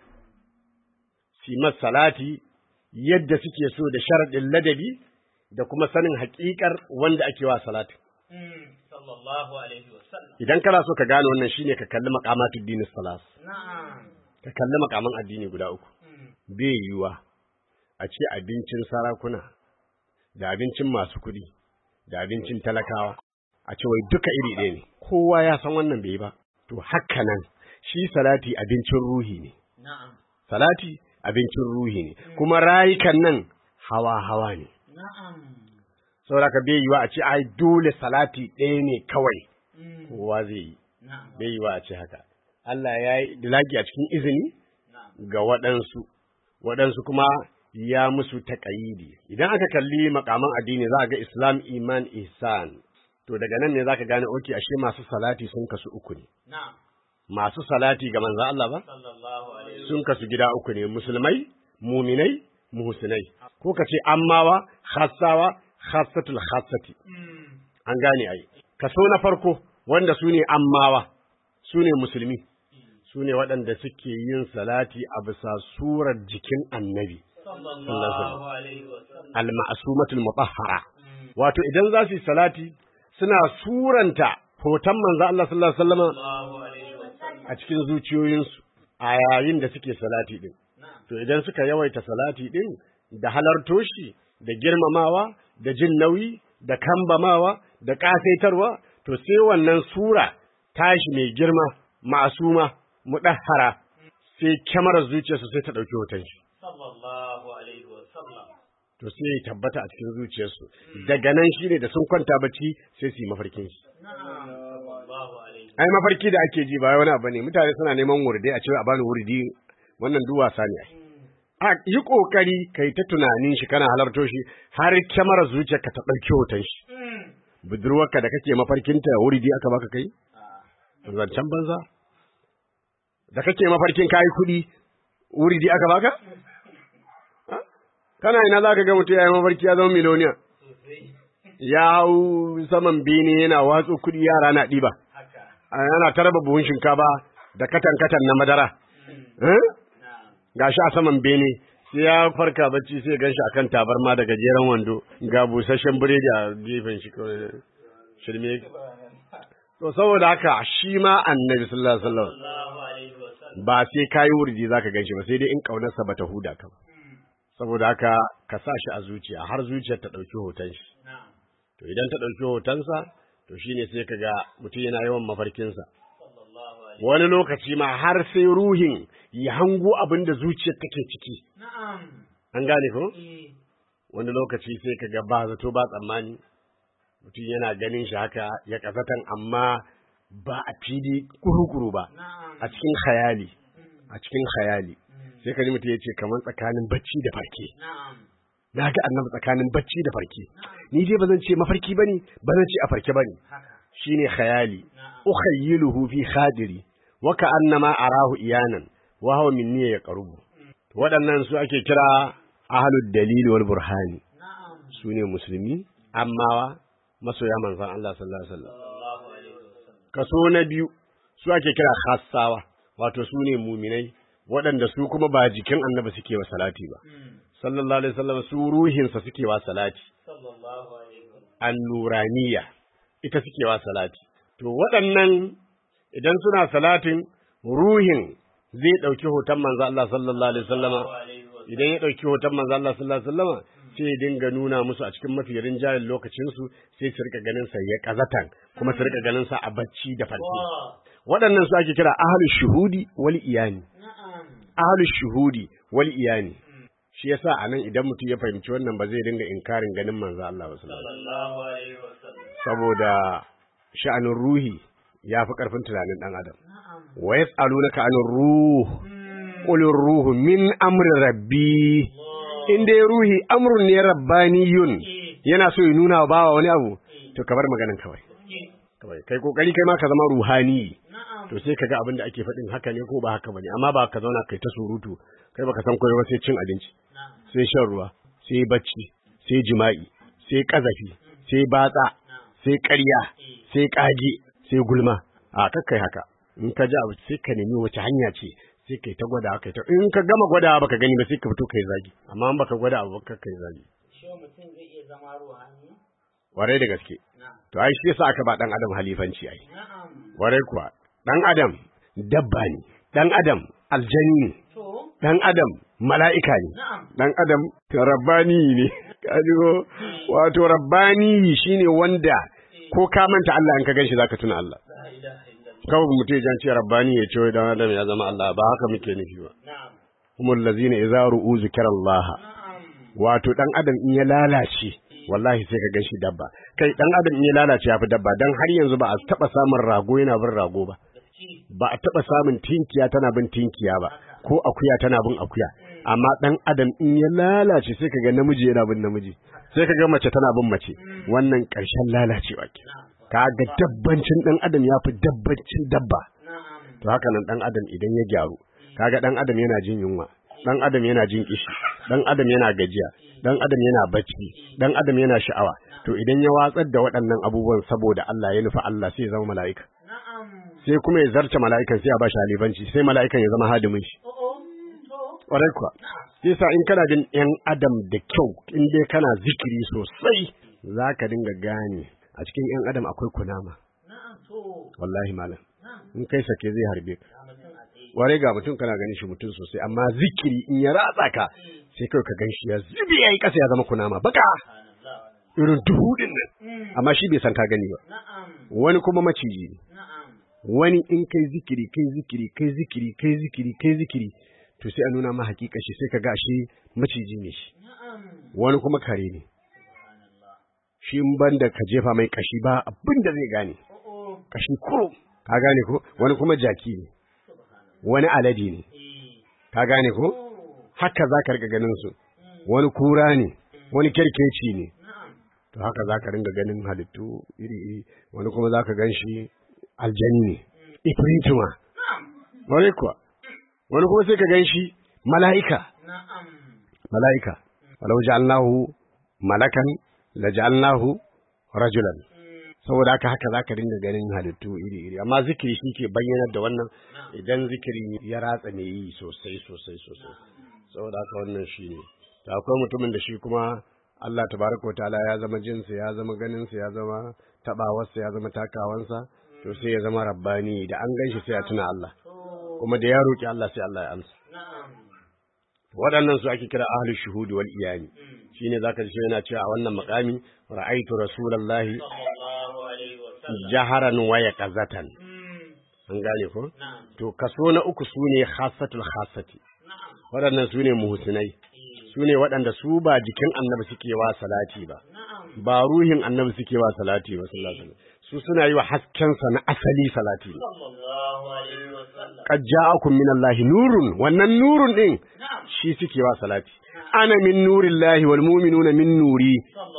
simar salati yadda suke so da sharaɗin ladabi da kuma sanin haƙiƙar wanda ake wa salati Sallallahu alaihi wa sallam. idan kana so ka gane wannan shine ka kalli maqamatud dinis salas Na'am. ka kalli makaman addini guda uku bai yiwuwa a ce abincin sarakuna da abincin masu kuɗi da abincin talakawa a ce wai duka iri ɗaya ne kowa ya san wannan bai yi ba to haka nan shi salati abincin ruhi ne Na'am. salati abincin ruhi ne kuma rayukan nan hawa hawa ne Na'am. saboda ka bai yiwuwa a ce ai dole salati ɗaya ne kawai kowa zai yi Na'am. bai yiwuwa a ce haka Allah ya yi dilagi a cikin izini Na'am. ga waɗansu, waɗansu kuma ya musu taƙayidi. Idan aka kalli makaman addini za a ga Islam, Iman, Ihsan. To daga nan ne za ka gane oke ashe masu salati sun kasu uku ne. Na'am. Masu salati ga manzan Allah ba? Sallallahu alaihi Sun kasu gida uku ne, musulmai, muminai, muhsinai. Ko ka ce ammawa, khassawa, khassatul khassati. An gane ai. Kaso na farko wanda su ne ammawa, su ne musulmi. su ne waɗanda suke yin salati a bisa surar jikin annabi Sallallahu alaihi wa sallam. al-ma'sumatul mutahhara wato idan za su yi salati suna suranta hoton manzo Allah sallallahu alaihi wasallam Sallallahu alaihi wa sallam. a cikin zuciyoyinsu a yayin da suke salati din to idan suka yawaita salati din da halarto shi da girmamawa da jin nauyi da kambamawa da kasaitarwa to sai wannan sura tashi mai girma ma'asuma mudahhara sai kyamarar zuciyarsu sai ta dauki hoton shi Sallallahu alaihi wa sallam. to sai ya tabbata a cikin zuciyarsu daga nan shine da sun kwanta bacci sai su yi mafarkin shi Na'am. Sallallahu alaihi. ai mafarki da ake ji ba wani abu ne mutane suna neman wurdi a cewa a bani wurdi wannan duk wasa ne ai a yi kokari kai ta tunanin shi kana halarto shi har kyamarar zuciyarka ta ɗauki hoton shi budurwarka da kake mafarkinta wurdi aka baka kai zancen banza da kake mafarkin kayi kuɗi wurdi aka baka Ha? kana ina za ka ga mutum ya yi mafarki ya zama miloniya ya hau saman bene yana watsu kuɗi yara na ɗiba Haka. ana ta raba buhun shinkafa da katan-katan na madara. Eh? Na'am. Ga shi a saman bene, sai ya farka bacci sai gan shi akan tabarma da gajeren wando, ga busasshen biredi a gefen shi kawai shirme. To saboda haka shi ma annabi sallallahu alaihi wasallam Sallallahu alaihi wa sallam. ba sai kayi wurdi zaka gan shi ba sai dai in kaunarsa bata huda ka ba. Saboda haka ka sa shi a zuciya har zuciyar ta ɗauki hoton shi. Na'am. to idan ta ɗauki hotonsa to shine sai ka ga mutum yana yawan mafarkinsa wani lokaci ma har sai ruhin ya hango abin da zuciyar take ciki an gane ko wani lokaci sai ka ga ba zato ba tsammani mutum yana ganin shi haka ya kasatan amma ba a fili kuru-kuru ba a cikin khayali a cikin khayali sai ka ji mutum ya ce kamar tsakanin bacci da farke na ga annabi tsakanin bacci da farke ni dai ba zan ce mafarki bane ba zan ce a farke bane shine khayali ukhayyiluhu fi khadiri wa ka'annama arahu iyanan wa huwa minni yaqrubu waɗannan su ake kira ahlud dalil wal burhani su ne musulmi amma masoya manzon Allah sallallahu alaihi wasallam kaso na biyu su ake kira khassawa wato su ne muminai waɗanda su kuma ba jikin annabi suke wa salati ba sallallahu alaihi wasallam su ruhinsa suke wa salati annuraniya ita suke wa salati to waɗannan idan suna salatin ruhin zai ɗauki hoton manzo Allah sallallahu alaihi wasallama idan ya ɗauki hoton manzo Allah sallallahu alaihi wasallama sai ya dinga nuna musu a cikin mafi rinjayen lokacin su sai su rika ganin sa ya kazatan kuma su rika ganin sa a bacci da farki waɗannan su ake kira ahlus shuhudi wal iyani ahlus shuhudi wal iyani shi yasa anan idan mutum ya fahimci wannan ba zai dinga inkarin ganin manzo Allah sallallahu alaihi wasallam saboda sha'anin ruhi ya fi ƙarfin tunanin ɗan adam wa yas'alunaka anir ruh qul ruhu min amri rabbi in dai ruhi amrun ne rabbaniyun yana so ya nuna wa bawa wani abu to ka bar maganan kawai kawai kai kokari kai ma ka zama ruhani to sai ka ga abin da ake faɗin haka ne ko ba haka bane amma ba ka zauna kai ta surutu kai baka san koyo ba sai cin abinci sai shan ruwa sai bacci sai jima'i sai kazafi sai batsa sai ƙarya sai ƙage sai gulma a kakkai haka in ka ji abu sai ka nemi wace hanya ce sai kai ta gwada kai ta in ka gama gwada baka gani ba sai ka fito kai zagi amma in baka gwada abu ka kai zagi warai da gaske to ai shi yasa aka ba dan adam halifanci ai warai kuwa dan adam dabba ne dan adam aljani ne dan adam mala'ika ne dan adam rabbani ne kaji ko wato rabbani shine wanda ko ka manta Allah in ka ganshi zaka tuna Allah kawai mutum ya ce rabbani ya ce wai dan adam ya zama Allah ba haka muke nufi ba humul ladzina idza ru'u zikrallah wato dan adam in ya lalace wallahi sai ka ganshi dabba kai dan adam in ya lalace ya fi dabba dan har yanzu ba a taba samun rago yana bin rago ba ba a taba samun tinkiya tana bin tinkiya ba ko akuya tana bin akuya amma dan adam in ya lalace sai kaga namiji yana bin namiji sai kaga mace tana bin mace wannan ƙarshen lalacewa ke kaga dabbancin dan adam ya fi dabbancin dabba to haka nan dan adam idan ya gyaru kaga dan adam yana jin yunwa dan adam yana jin kishi dan adam yana gajiya dan adam yana bacci dan adam yana sha'awa to idan ya watsar da waɗannan abubuwan saboda Allah ya nufa Allah sai ya zama mala'ika sai kuma ya zarce mala'ikan sai ya ba shi halifanci sai mala'ikan ya zama hadimin shi ƙwarai kuwa yasa in kana jin ‘yan adam da kyau in dai kana zikiri sosai za ka dinga gane a cikin ‘yan adam akwai kunama wallahi malam in kai sake zai harbe ka ƙwarai ga mutum kana ganin shi mutum sosai amma zikiri in ya ratsa ka sai kawai ka gan shi ya zubi ya yi ƙasa ya zama kunama baka irin duhu din nan amma shi bai san ka gani ba wani kuma maciji ne wani in kai zikiri kai zikiri kai zikiri kai zikiri kai zikiri to sai a nuna ma hakika shi sai ka ga shi maciji ne shi wani kuma kare ne shi in banda ka jefa mai kashi ba abin da zai gane kashi kuro ka gane ko wani kuma jaki ne wani alade ne ka gane ko haka za ka riga ganin su wani kura ne wani kerkeci ne to haka za ka ringa ganin halittu iri-iri wani kuma za ka gan shi aljani ne ifrituma wani kuwa wani kuma sai ka gan shi mala'ika mala'ika walau ja'alnahu malakan la ja'alnahu rajulan saboda haka haka zaka dinga ganin halittu iri iri amma zikiri shi ke bayyanar da wannan idan zikiri ya ratsa ne yi sosai sosai sosai saboda haka wannan shi ne ta akwai mutumin da shi kuma Allah tabaraka wa ta'ala ya zama jinsa ya zama ganinsa ya zama tabawarsa ya zama takawansa to sai ya zama rabbani da an ganshi sai ya tuna Allah kuma da ya roki Allah sai Allah ya amsa waɗannan su ake kira ahlus shuhudi wal iyani shine zaka ji yana cewa a wannan makami ra'aitu rasulullahi jaharan wa yaqazatan an gane ko to kaso na uku sune khassatul khassati waɗannan sune muhsinai sune waɗanda su ba jikin annabi suke wa salati ba ba ruhin annabi suke wa salati ba sallallahu alaihi wasallam su suna yi wa haskensa na asali salati ne qad ja'akum minallahi nurun wannan nurun din shi suke wa salati ana min nurillahi wal mu'minuna min nuri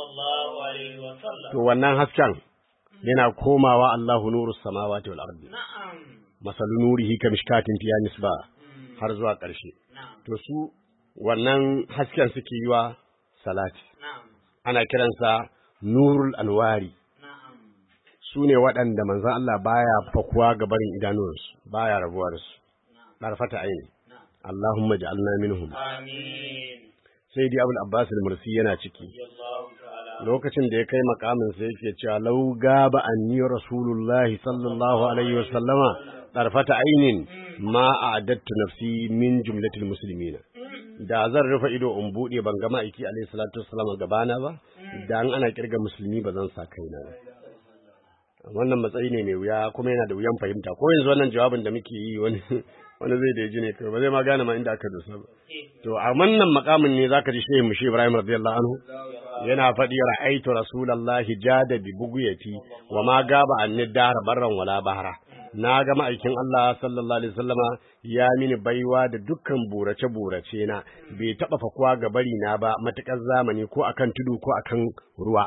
to wannan hasken yana komawa Allahu nurus samawati wal ardi masalu nurihi kamishkatin fiya nisba har zuwa ƙarshe to su wannan hasken suke yi wa salati ana kiransa nurul anwari su ne waɗanda manzan Allah baya fakuwa ga barin idanuwansu baya rabuwa da su ɗarfata aini Allahumma ja'alna minhum sai dai Abul Abbas al-Mursi yana ciki lokacin da ya kai makamin sai yake cewa law gaba anni rasulullahi sallallahu alaihi wasallama ɗarfata ainin ma a'adattu nafsi min jumlatil muslimina da zan rufe ido in bude ban ga ma'aiki alaihi salatu wassalam gabana ba da an ana kirga musulmi ba zan sa kaina ba wannan matsayi ne mai wuya kuma yana da wuyan fahimta ko yanzu wannan jawabin da muke yi wani wani zai da ji ne kai ba zai ma gane ma inda aka dosa ba to a wannan makamin ne zaka ji shehu mushi Ibrahim radiyallahu anhu yana faɗi ra'aitu rasulullahi jada bi buguyati wa ma gaba anni dahar barran wala bahara na ga ma'aikin Allah sallallahu alaihi wasallama ya mini baiwa da dukkan burace burace na bai taba fakuwa ga bari na ba matukar zamani ko akan tudu ko akan ruwa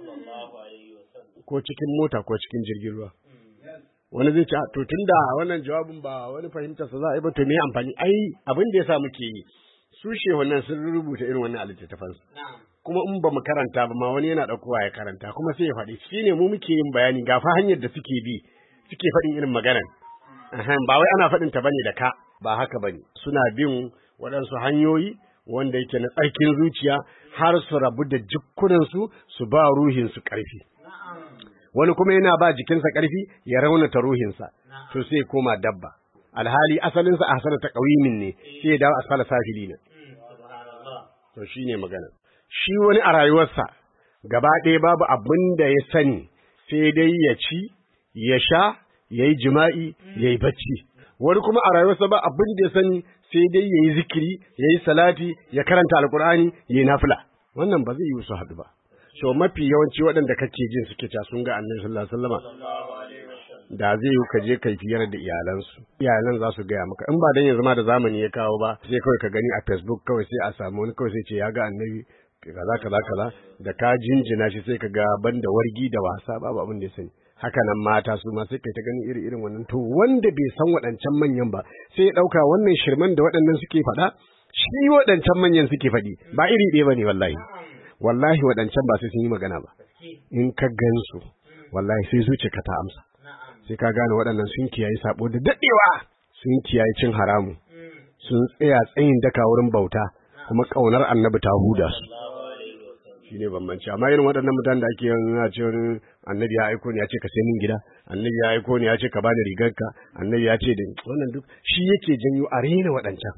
ko cikin mota ko cikin jirgin ruwa wani zai ce to tunda wannan jawabin ba wani fahimtar sa za a yi ba to me amfani ai abin da yasa muke yi su shehunan sun rubuta irin wannan a littattafan kuma in ba mu karanta ba ma wani yana ɗaukowa ya karanta kuma sai ya faɗi shine mu muke yin bayani ga fa hanyar da suke bi suke faɗin irin maganan ba wai ana faɗin ta bane da ka ba haka bane suna bin waɗansu hanyoyi wanda yake na tsarkin zuciya har su rabu da jikkunansu su ba ruhinsu ƙarfi wani kuma yana ba jikinsa ƙarfi ya raunata ruhinsa to sai koma dabba alhali asalinsa a hasana ta ƙawimin ne sai ya dawo asfala safili ne to shine magana shi wani a rayuwarsa gaba ɗaya babu abin da ya sani sai dai ya ci ya sha ya yi jima'i ya yi bacci wani kuma a rayuwarsa ba abin da ya sani sai dai ya yi zikiri ya yi salati ya karanta alkur'ani ya yi nafila wannan ba zai yi su haɗu ba so mafi yawanci waɗanda kake jin suke ca sun ga annabi sallallahu alaihi wasallama da zai yi ka je kai fiyar da iyalansu iyalan za su gaya maka in ba dan yanzu ma da zamani ya kawo ba sai kawai ka gani a facebook kawai sai a samu wani kawai sai ce ya ga annabi kaza kaza kaza da ka jinjina shi sai ka ga banda wargi da wasa babu abin da ya sani haka nan mata su ma sai kai ta gani iri irin wannan to wanda bai san waɗancan manyan ba sai ya ɗauka wannan shirman da waɗannan suke faɗa shi waɗancan manyan suke faɗi ba iri ɗaya bane wallahi wallahi waɗancan ba sai sun yi magana ba in ka gansu wallahi sai zuciyarka ta amsa sai ka gane waɗannan sun kiyaye sabo da daɗewa sun kiyaye cin haramu sun tsaya tsayin daka wurin bauta kuma ƙaunar annabi ta huda su shi ne bambanci amma irin waɗannan mutanen da ake yana ce wani annabi ya aiko ni ya ce ka sai min gida annabi ya aiko ni ya ce ka bani rigarka annabi ya ce da wannan duk shi yake janyo a rena waɗancan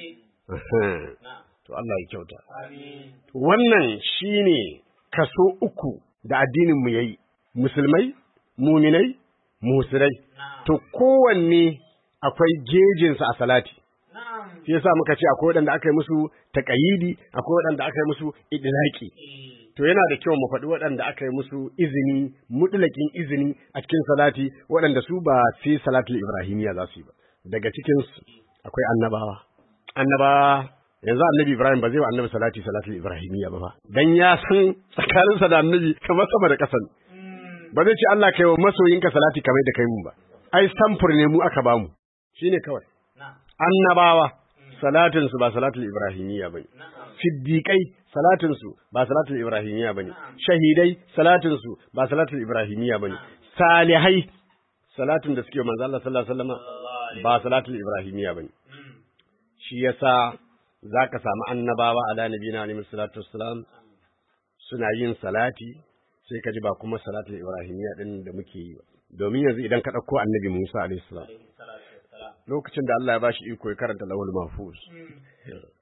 to Allah ya kyauta wannan shine kaso uku da addinin mu yayi musulmai muminai musirai to kowanne akwai gejinsa a salati shi yasa muka ce akwai waɗanda aka yi musu taƙayidi akwai waɗanda aka yi musu idlaki to yana da kyau mu faɗi waɗanda aka yi musu izini mutlakin izini a cikin salati waɗanda su ba sai salatul ibrahimiya za su yi ba daga cikin su akwai annabawa annabawa yanzu annabi ibrahim ba zai wa annabi salati salatul ibrahimiya ba ba dan ya san tsakaninsa da annabi kamar sama da ƙasa ba zai ce Allah kai wa masoyinka salati kamar da kai mun ba ai samfur ne mu aka bamu shine kawai annabawa salatin su ba salatul ibrahimiyya bane siddiqai salatin su ba salatul ibrahimiyya bane shahidai salatin su ba salatul ibrahimiyya bane salihai salatin da suke manzo Allah sallallahu alaihi wasallam ba salatul ibrahimiyya bane shi yasa zaka samu annabawa ala nabiyina alaihi salatu wassalam suna yin salati sai ka ji ba kuma salatul ibrahimiyya din da muke yi ba domin yanzu idan ka ɗauko annabi Musa alaihi salam lokacin da Allah ya bashi iko ya karanta lawul mahfuz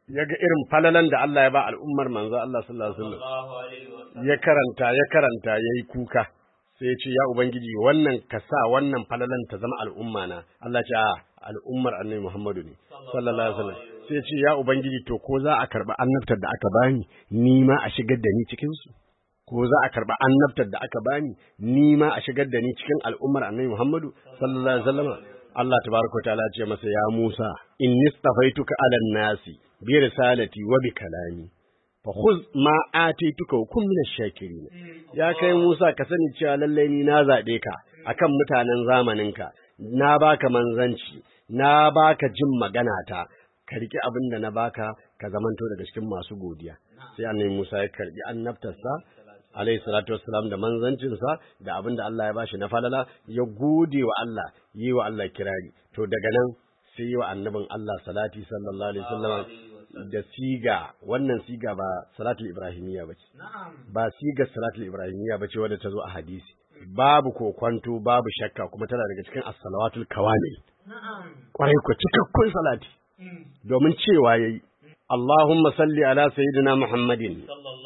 ya ga irin falalan da Allah ya ba al'ummar manzo Allah sallallahu alaihi wasallam ya karanta ya karanta yayi kuka sai ya ce ya ubangiji wannan ka sa wannan falalan ta zama al'umma na Allah ce a al'ummar annabi Muhammadu ne sallallahu alaihi wasallam sai ya ce ya ubangiji to ko za a karba annabtar da aka bani ni ma a shigar da ni cikin su ko za a karba annabtar da aka bani ni ma a shigar da ni cikin al'ummar annabi Muhammadu sallallahu alaihi wasallam Allah tabaraka wa ta'ala ce masa ya Musa inni stafaituka 'alan nasi bi risalati wa bi kalami fa khudh ma atituka wa kun minash shakirin ya kai Musa ka sani cewa lalle ni na zabe ka akan mutanen zamaninka na baka manzanci na baka jin magana ta ka riki abin da na baka ka zamanto daga cikin masu godiya sai annabi Musa ya karbi annabtarsa alayhi salatu wassalam da manzancinsa da abin da Allah ya bashi na falala ya gode wa Allah yi wa Allah kirari to daga nan sai yi wa annabin Allah salati sallallahu alaihi wasallam da siga wannan siga ba salatul ibrahimiyya bace ba siga salatul ibrahimiyya bace wadda ta zo a hadisi babu kokwanto babu shakka kuma tana daga cikin as-salawatul kawamil kwarai ko cikakkun salati domin cewa yayi Allahumma salli ala sayyidina Muhammadin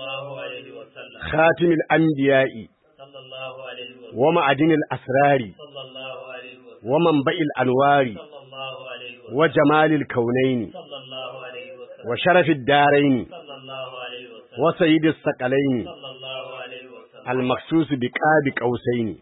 خاتم الأنبياء ومعدن الأسرار ومنبع الأنوار وجمال الكونين وشرف الدارين وسيد الثقلين المخصوص بقاب قوسين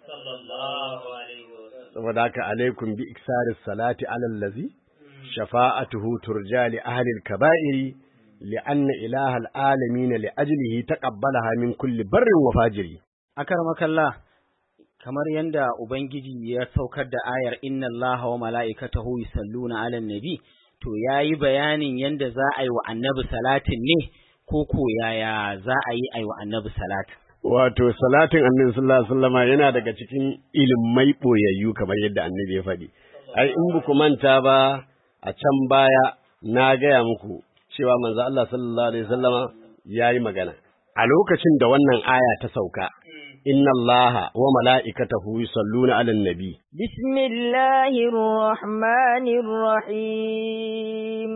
وذاك عليكم بإكسار الصلاة على الذي شفاعته ترجى لأهل الكبائر لأن إله العالمين لأجله تقبلها من كل بر وفاجر akarmaka Allah kamar yanda ubangiji ya saukar da ayar inna Allaha wa mala'ikatahu yusalluna 'alan nabi to yayi bayanin yanda za a yi wa annabi salatin ne ko ko yaya za a yi ai wa annabi salatin wato salatin annabi sallallahu alaihi wasallama yana daga cikin ilimai boyayyu kamar yadda annabi ya faɗi ai in ba ku manta ba a can baya na gaya muku cewa manzo Allah sallallahu alaihi wasallama yayi magana a lokacin da wannan aya ta sauka inna Allaha wa mala'ikatahu yusalluna 'alan nabi bismillahir rahmanir rahim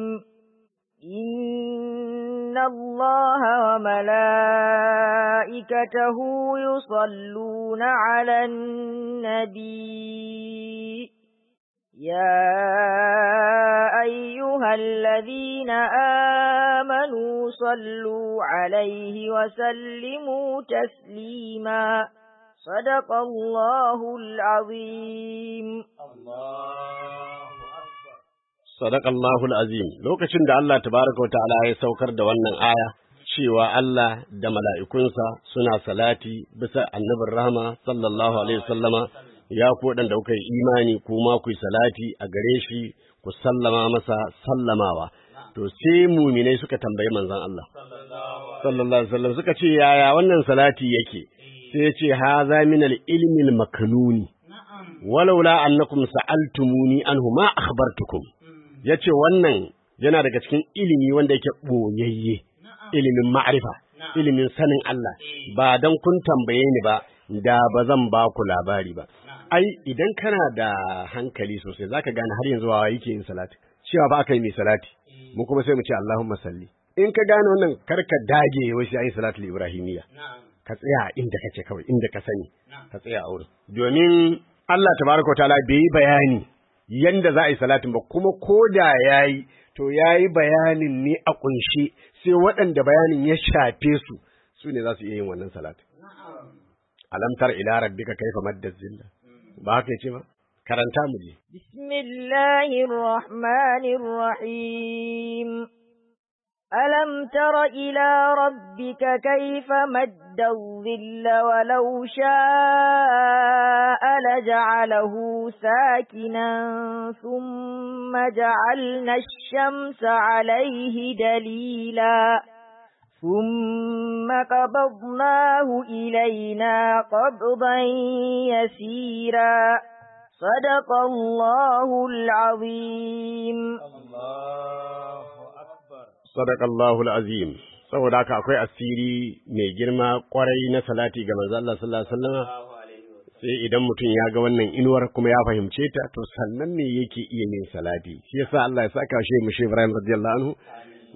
inna Allaha wa mala'ikatahu yusalluna 'alan nabi يا أيها الذين آمنوا صلوا عليه وسلموا تسليما صدق الله العظيم صدق الله العظيم lokacin da Allah tabaraka wa ta'ala ya saukar da wannan aya cewa Allah da mala'ikunsa suna salati bisa annabin rahama sallallahu alaihi wasallama ya ku waɗanda kuka yi imani kuma ku yi salati a gare shi ku sallama masa sallamawa to sai muminai suka tambayi manzon Allah sallallahu alaihi wasallam suka ce yaya wannan salati yake sai ya ce haza min al-ilmi al-maknuni walaula annakum sa'altumuni anhu ma akhbartukum yace wannan yana daga cikin ilimi wanda yake boyayye ilimin ma'rifa ilimin sanin Allah ba dan kun tambaye ni ba da ba zan ba ku labari ba ai idan kana da hankali sosai zaka gane har yanzu wa yake yin salati cewa ba aka yi mai salati mu kuma sai mu ce Allahumma salli in ka gane wannan karka dage wai sai ayi salatul ibrahimiyya ka tsaya inda kake kawai inda ka sani ka tsaya a wurin domin Allah tabaraka wa ta'ala bai yi bayani yanda za a yi salatin ba kuma ko da yayi to yayi bayanin ne a kunshe sai waɗanda bayanin ya shafe su su ne za su iya yin wannan salatin alam tar ila rabbika kaifa madda zilla ba haka yace ba karanta mu je bismillahir rahmanir rahim alam tara ila rabbika kaifa madda zilla walau sha'a laja'alahu sakinan thumma ja'alna ash-shamsa 'alayhi dalila ثم قبضناه إلينا قبضا يسيرا صدق الله العظيم صدق الله العظيم saboda haka akwai asiri mai girma kwarai na salati ga manzo Allah sallallahu alaihi wasallam sai idan mutum ya ga wannan inuwar kuma ya fahimce ta to sannan ne yake iya yin salati shi yasa Allah ya saka shi mu Ibrahim radiyallahu anhu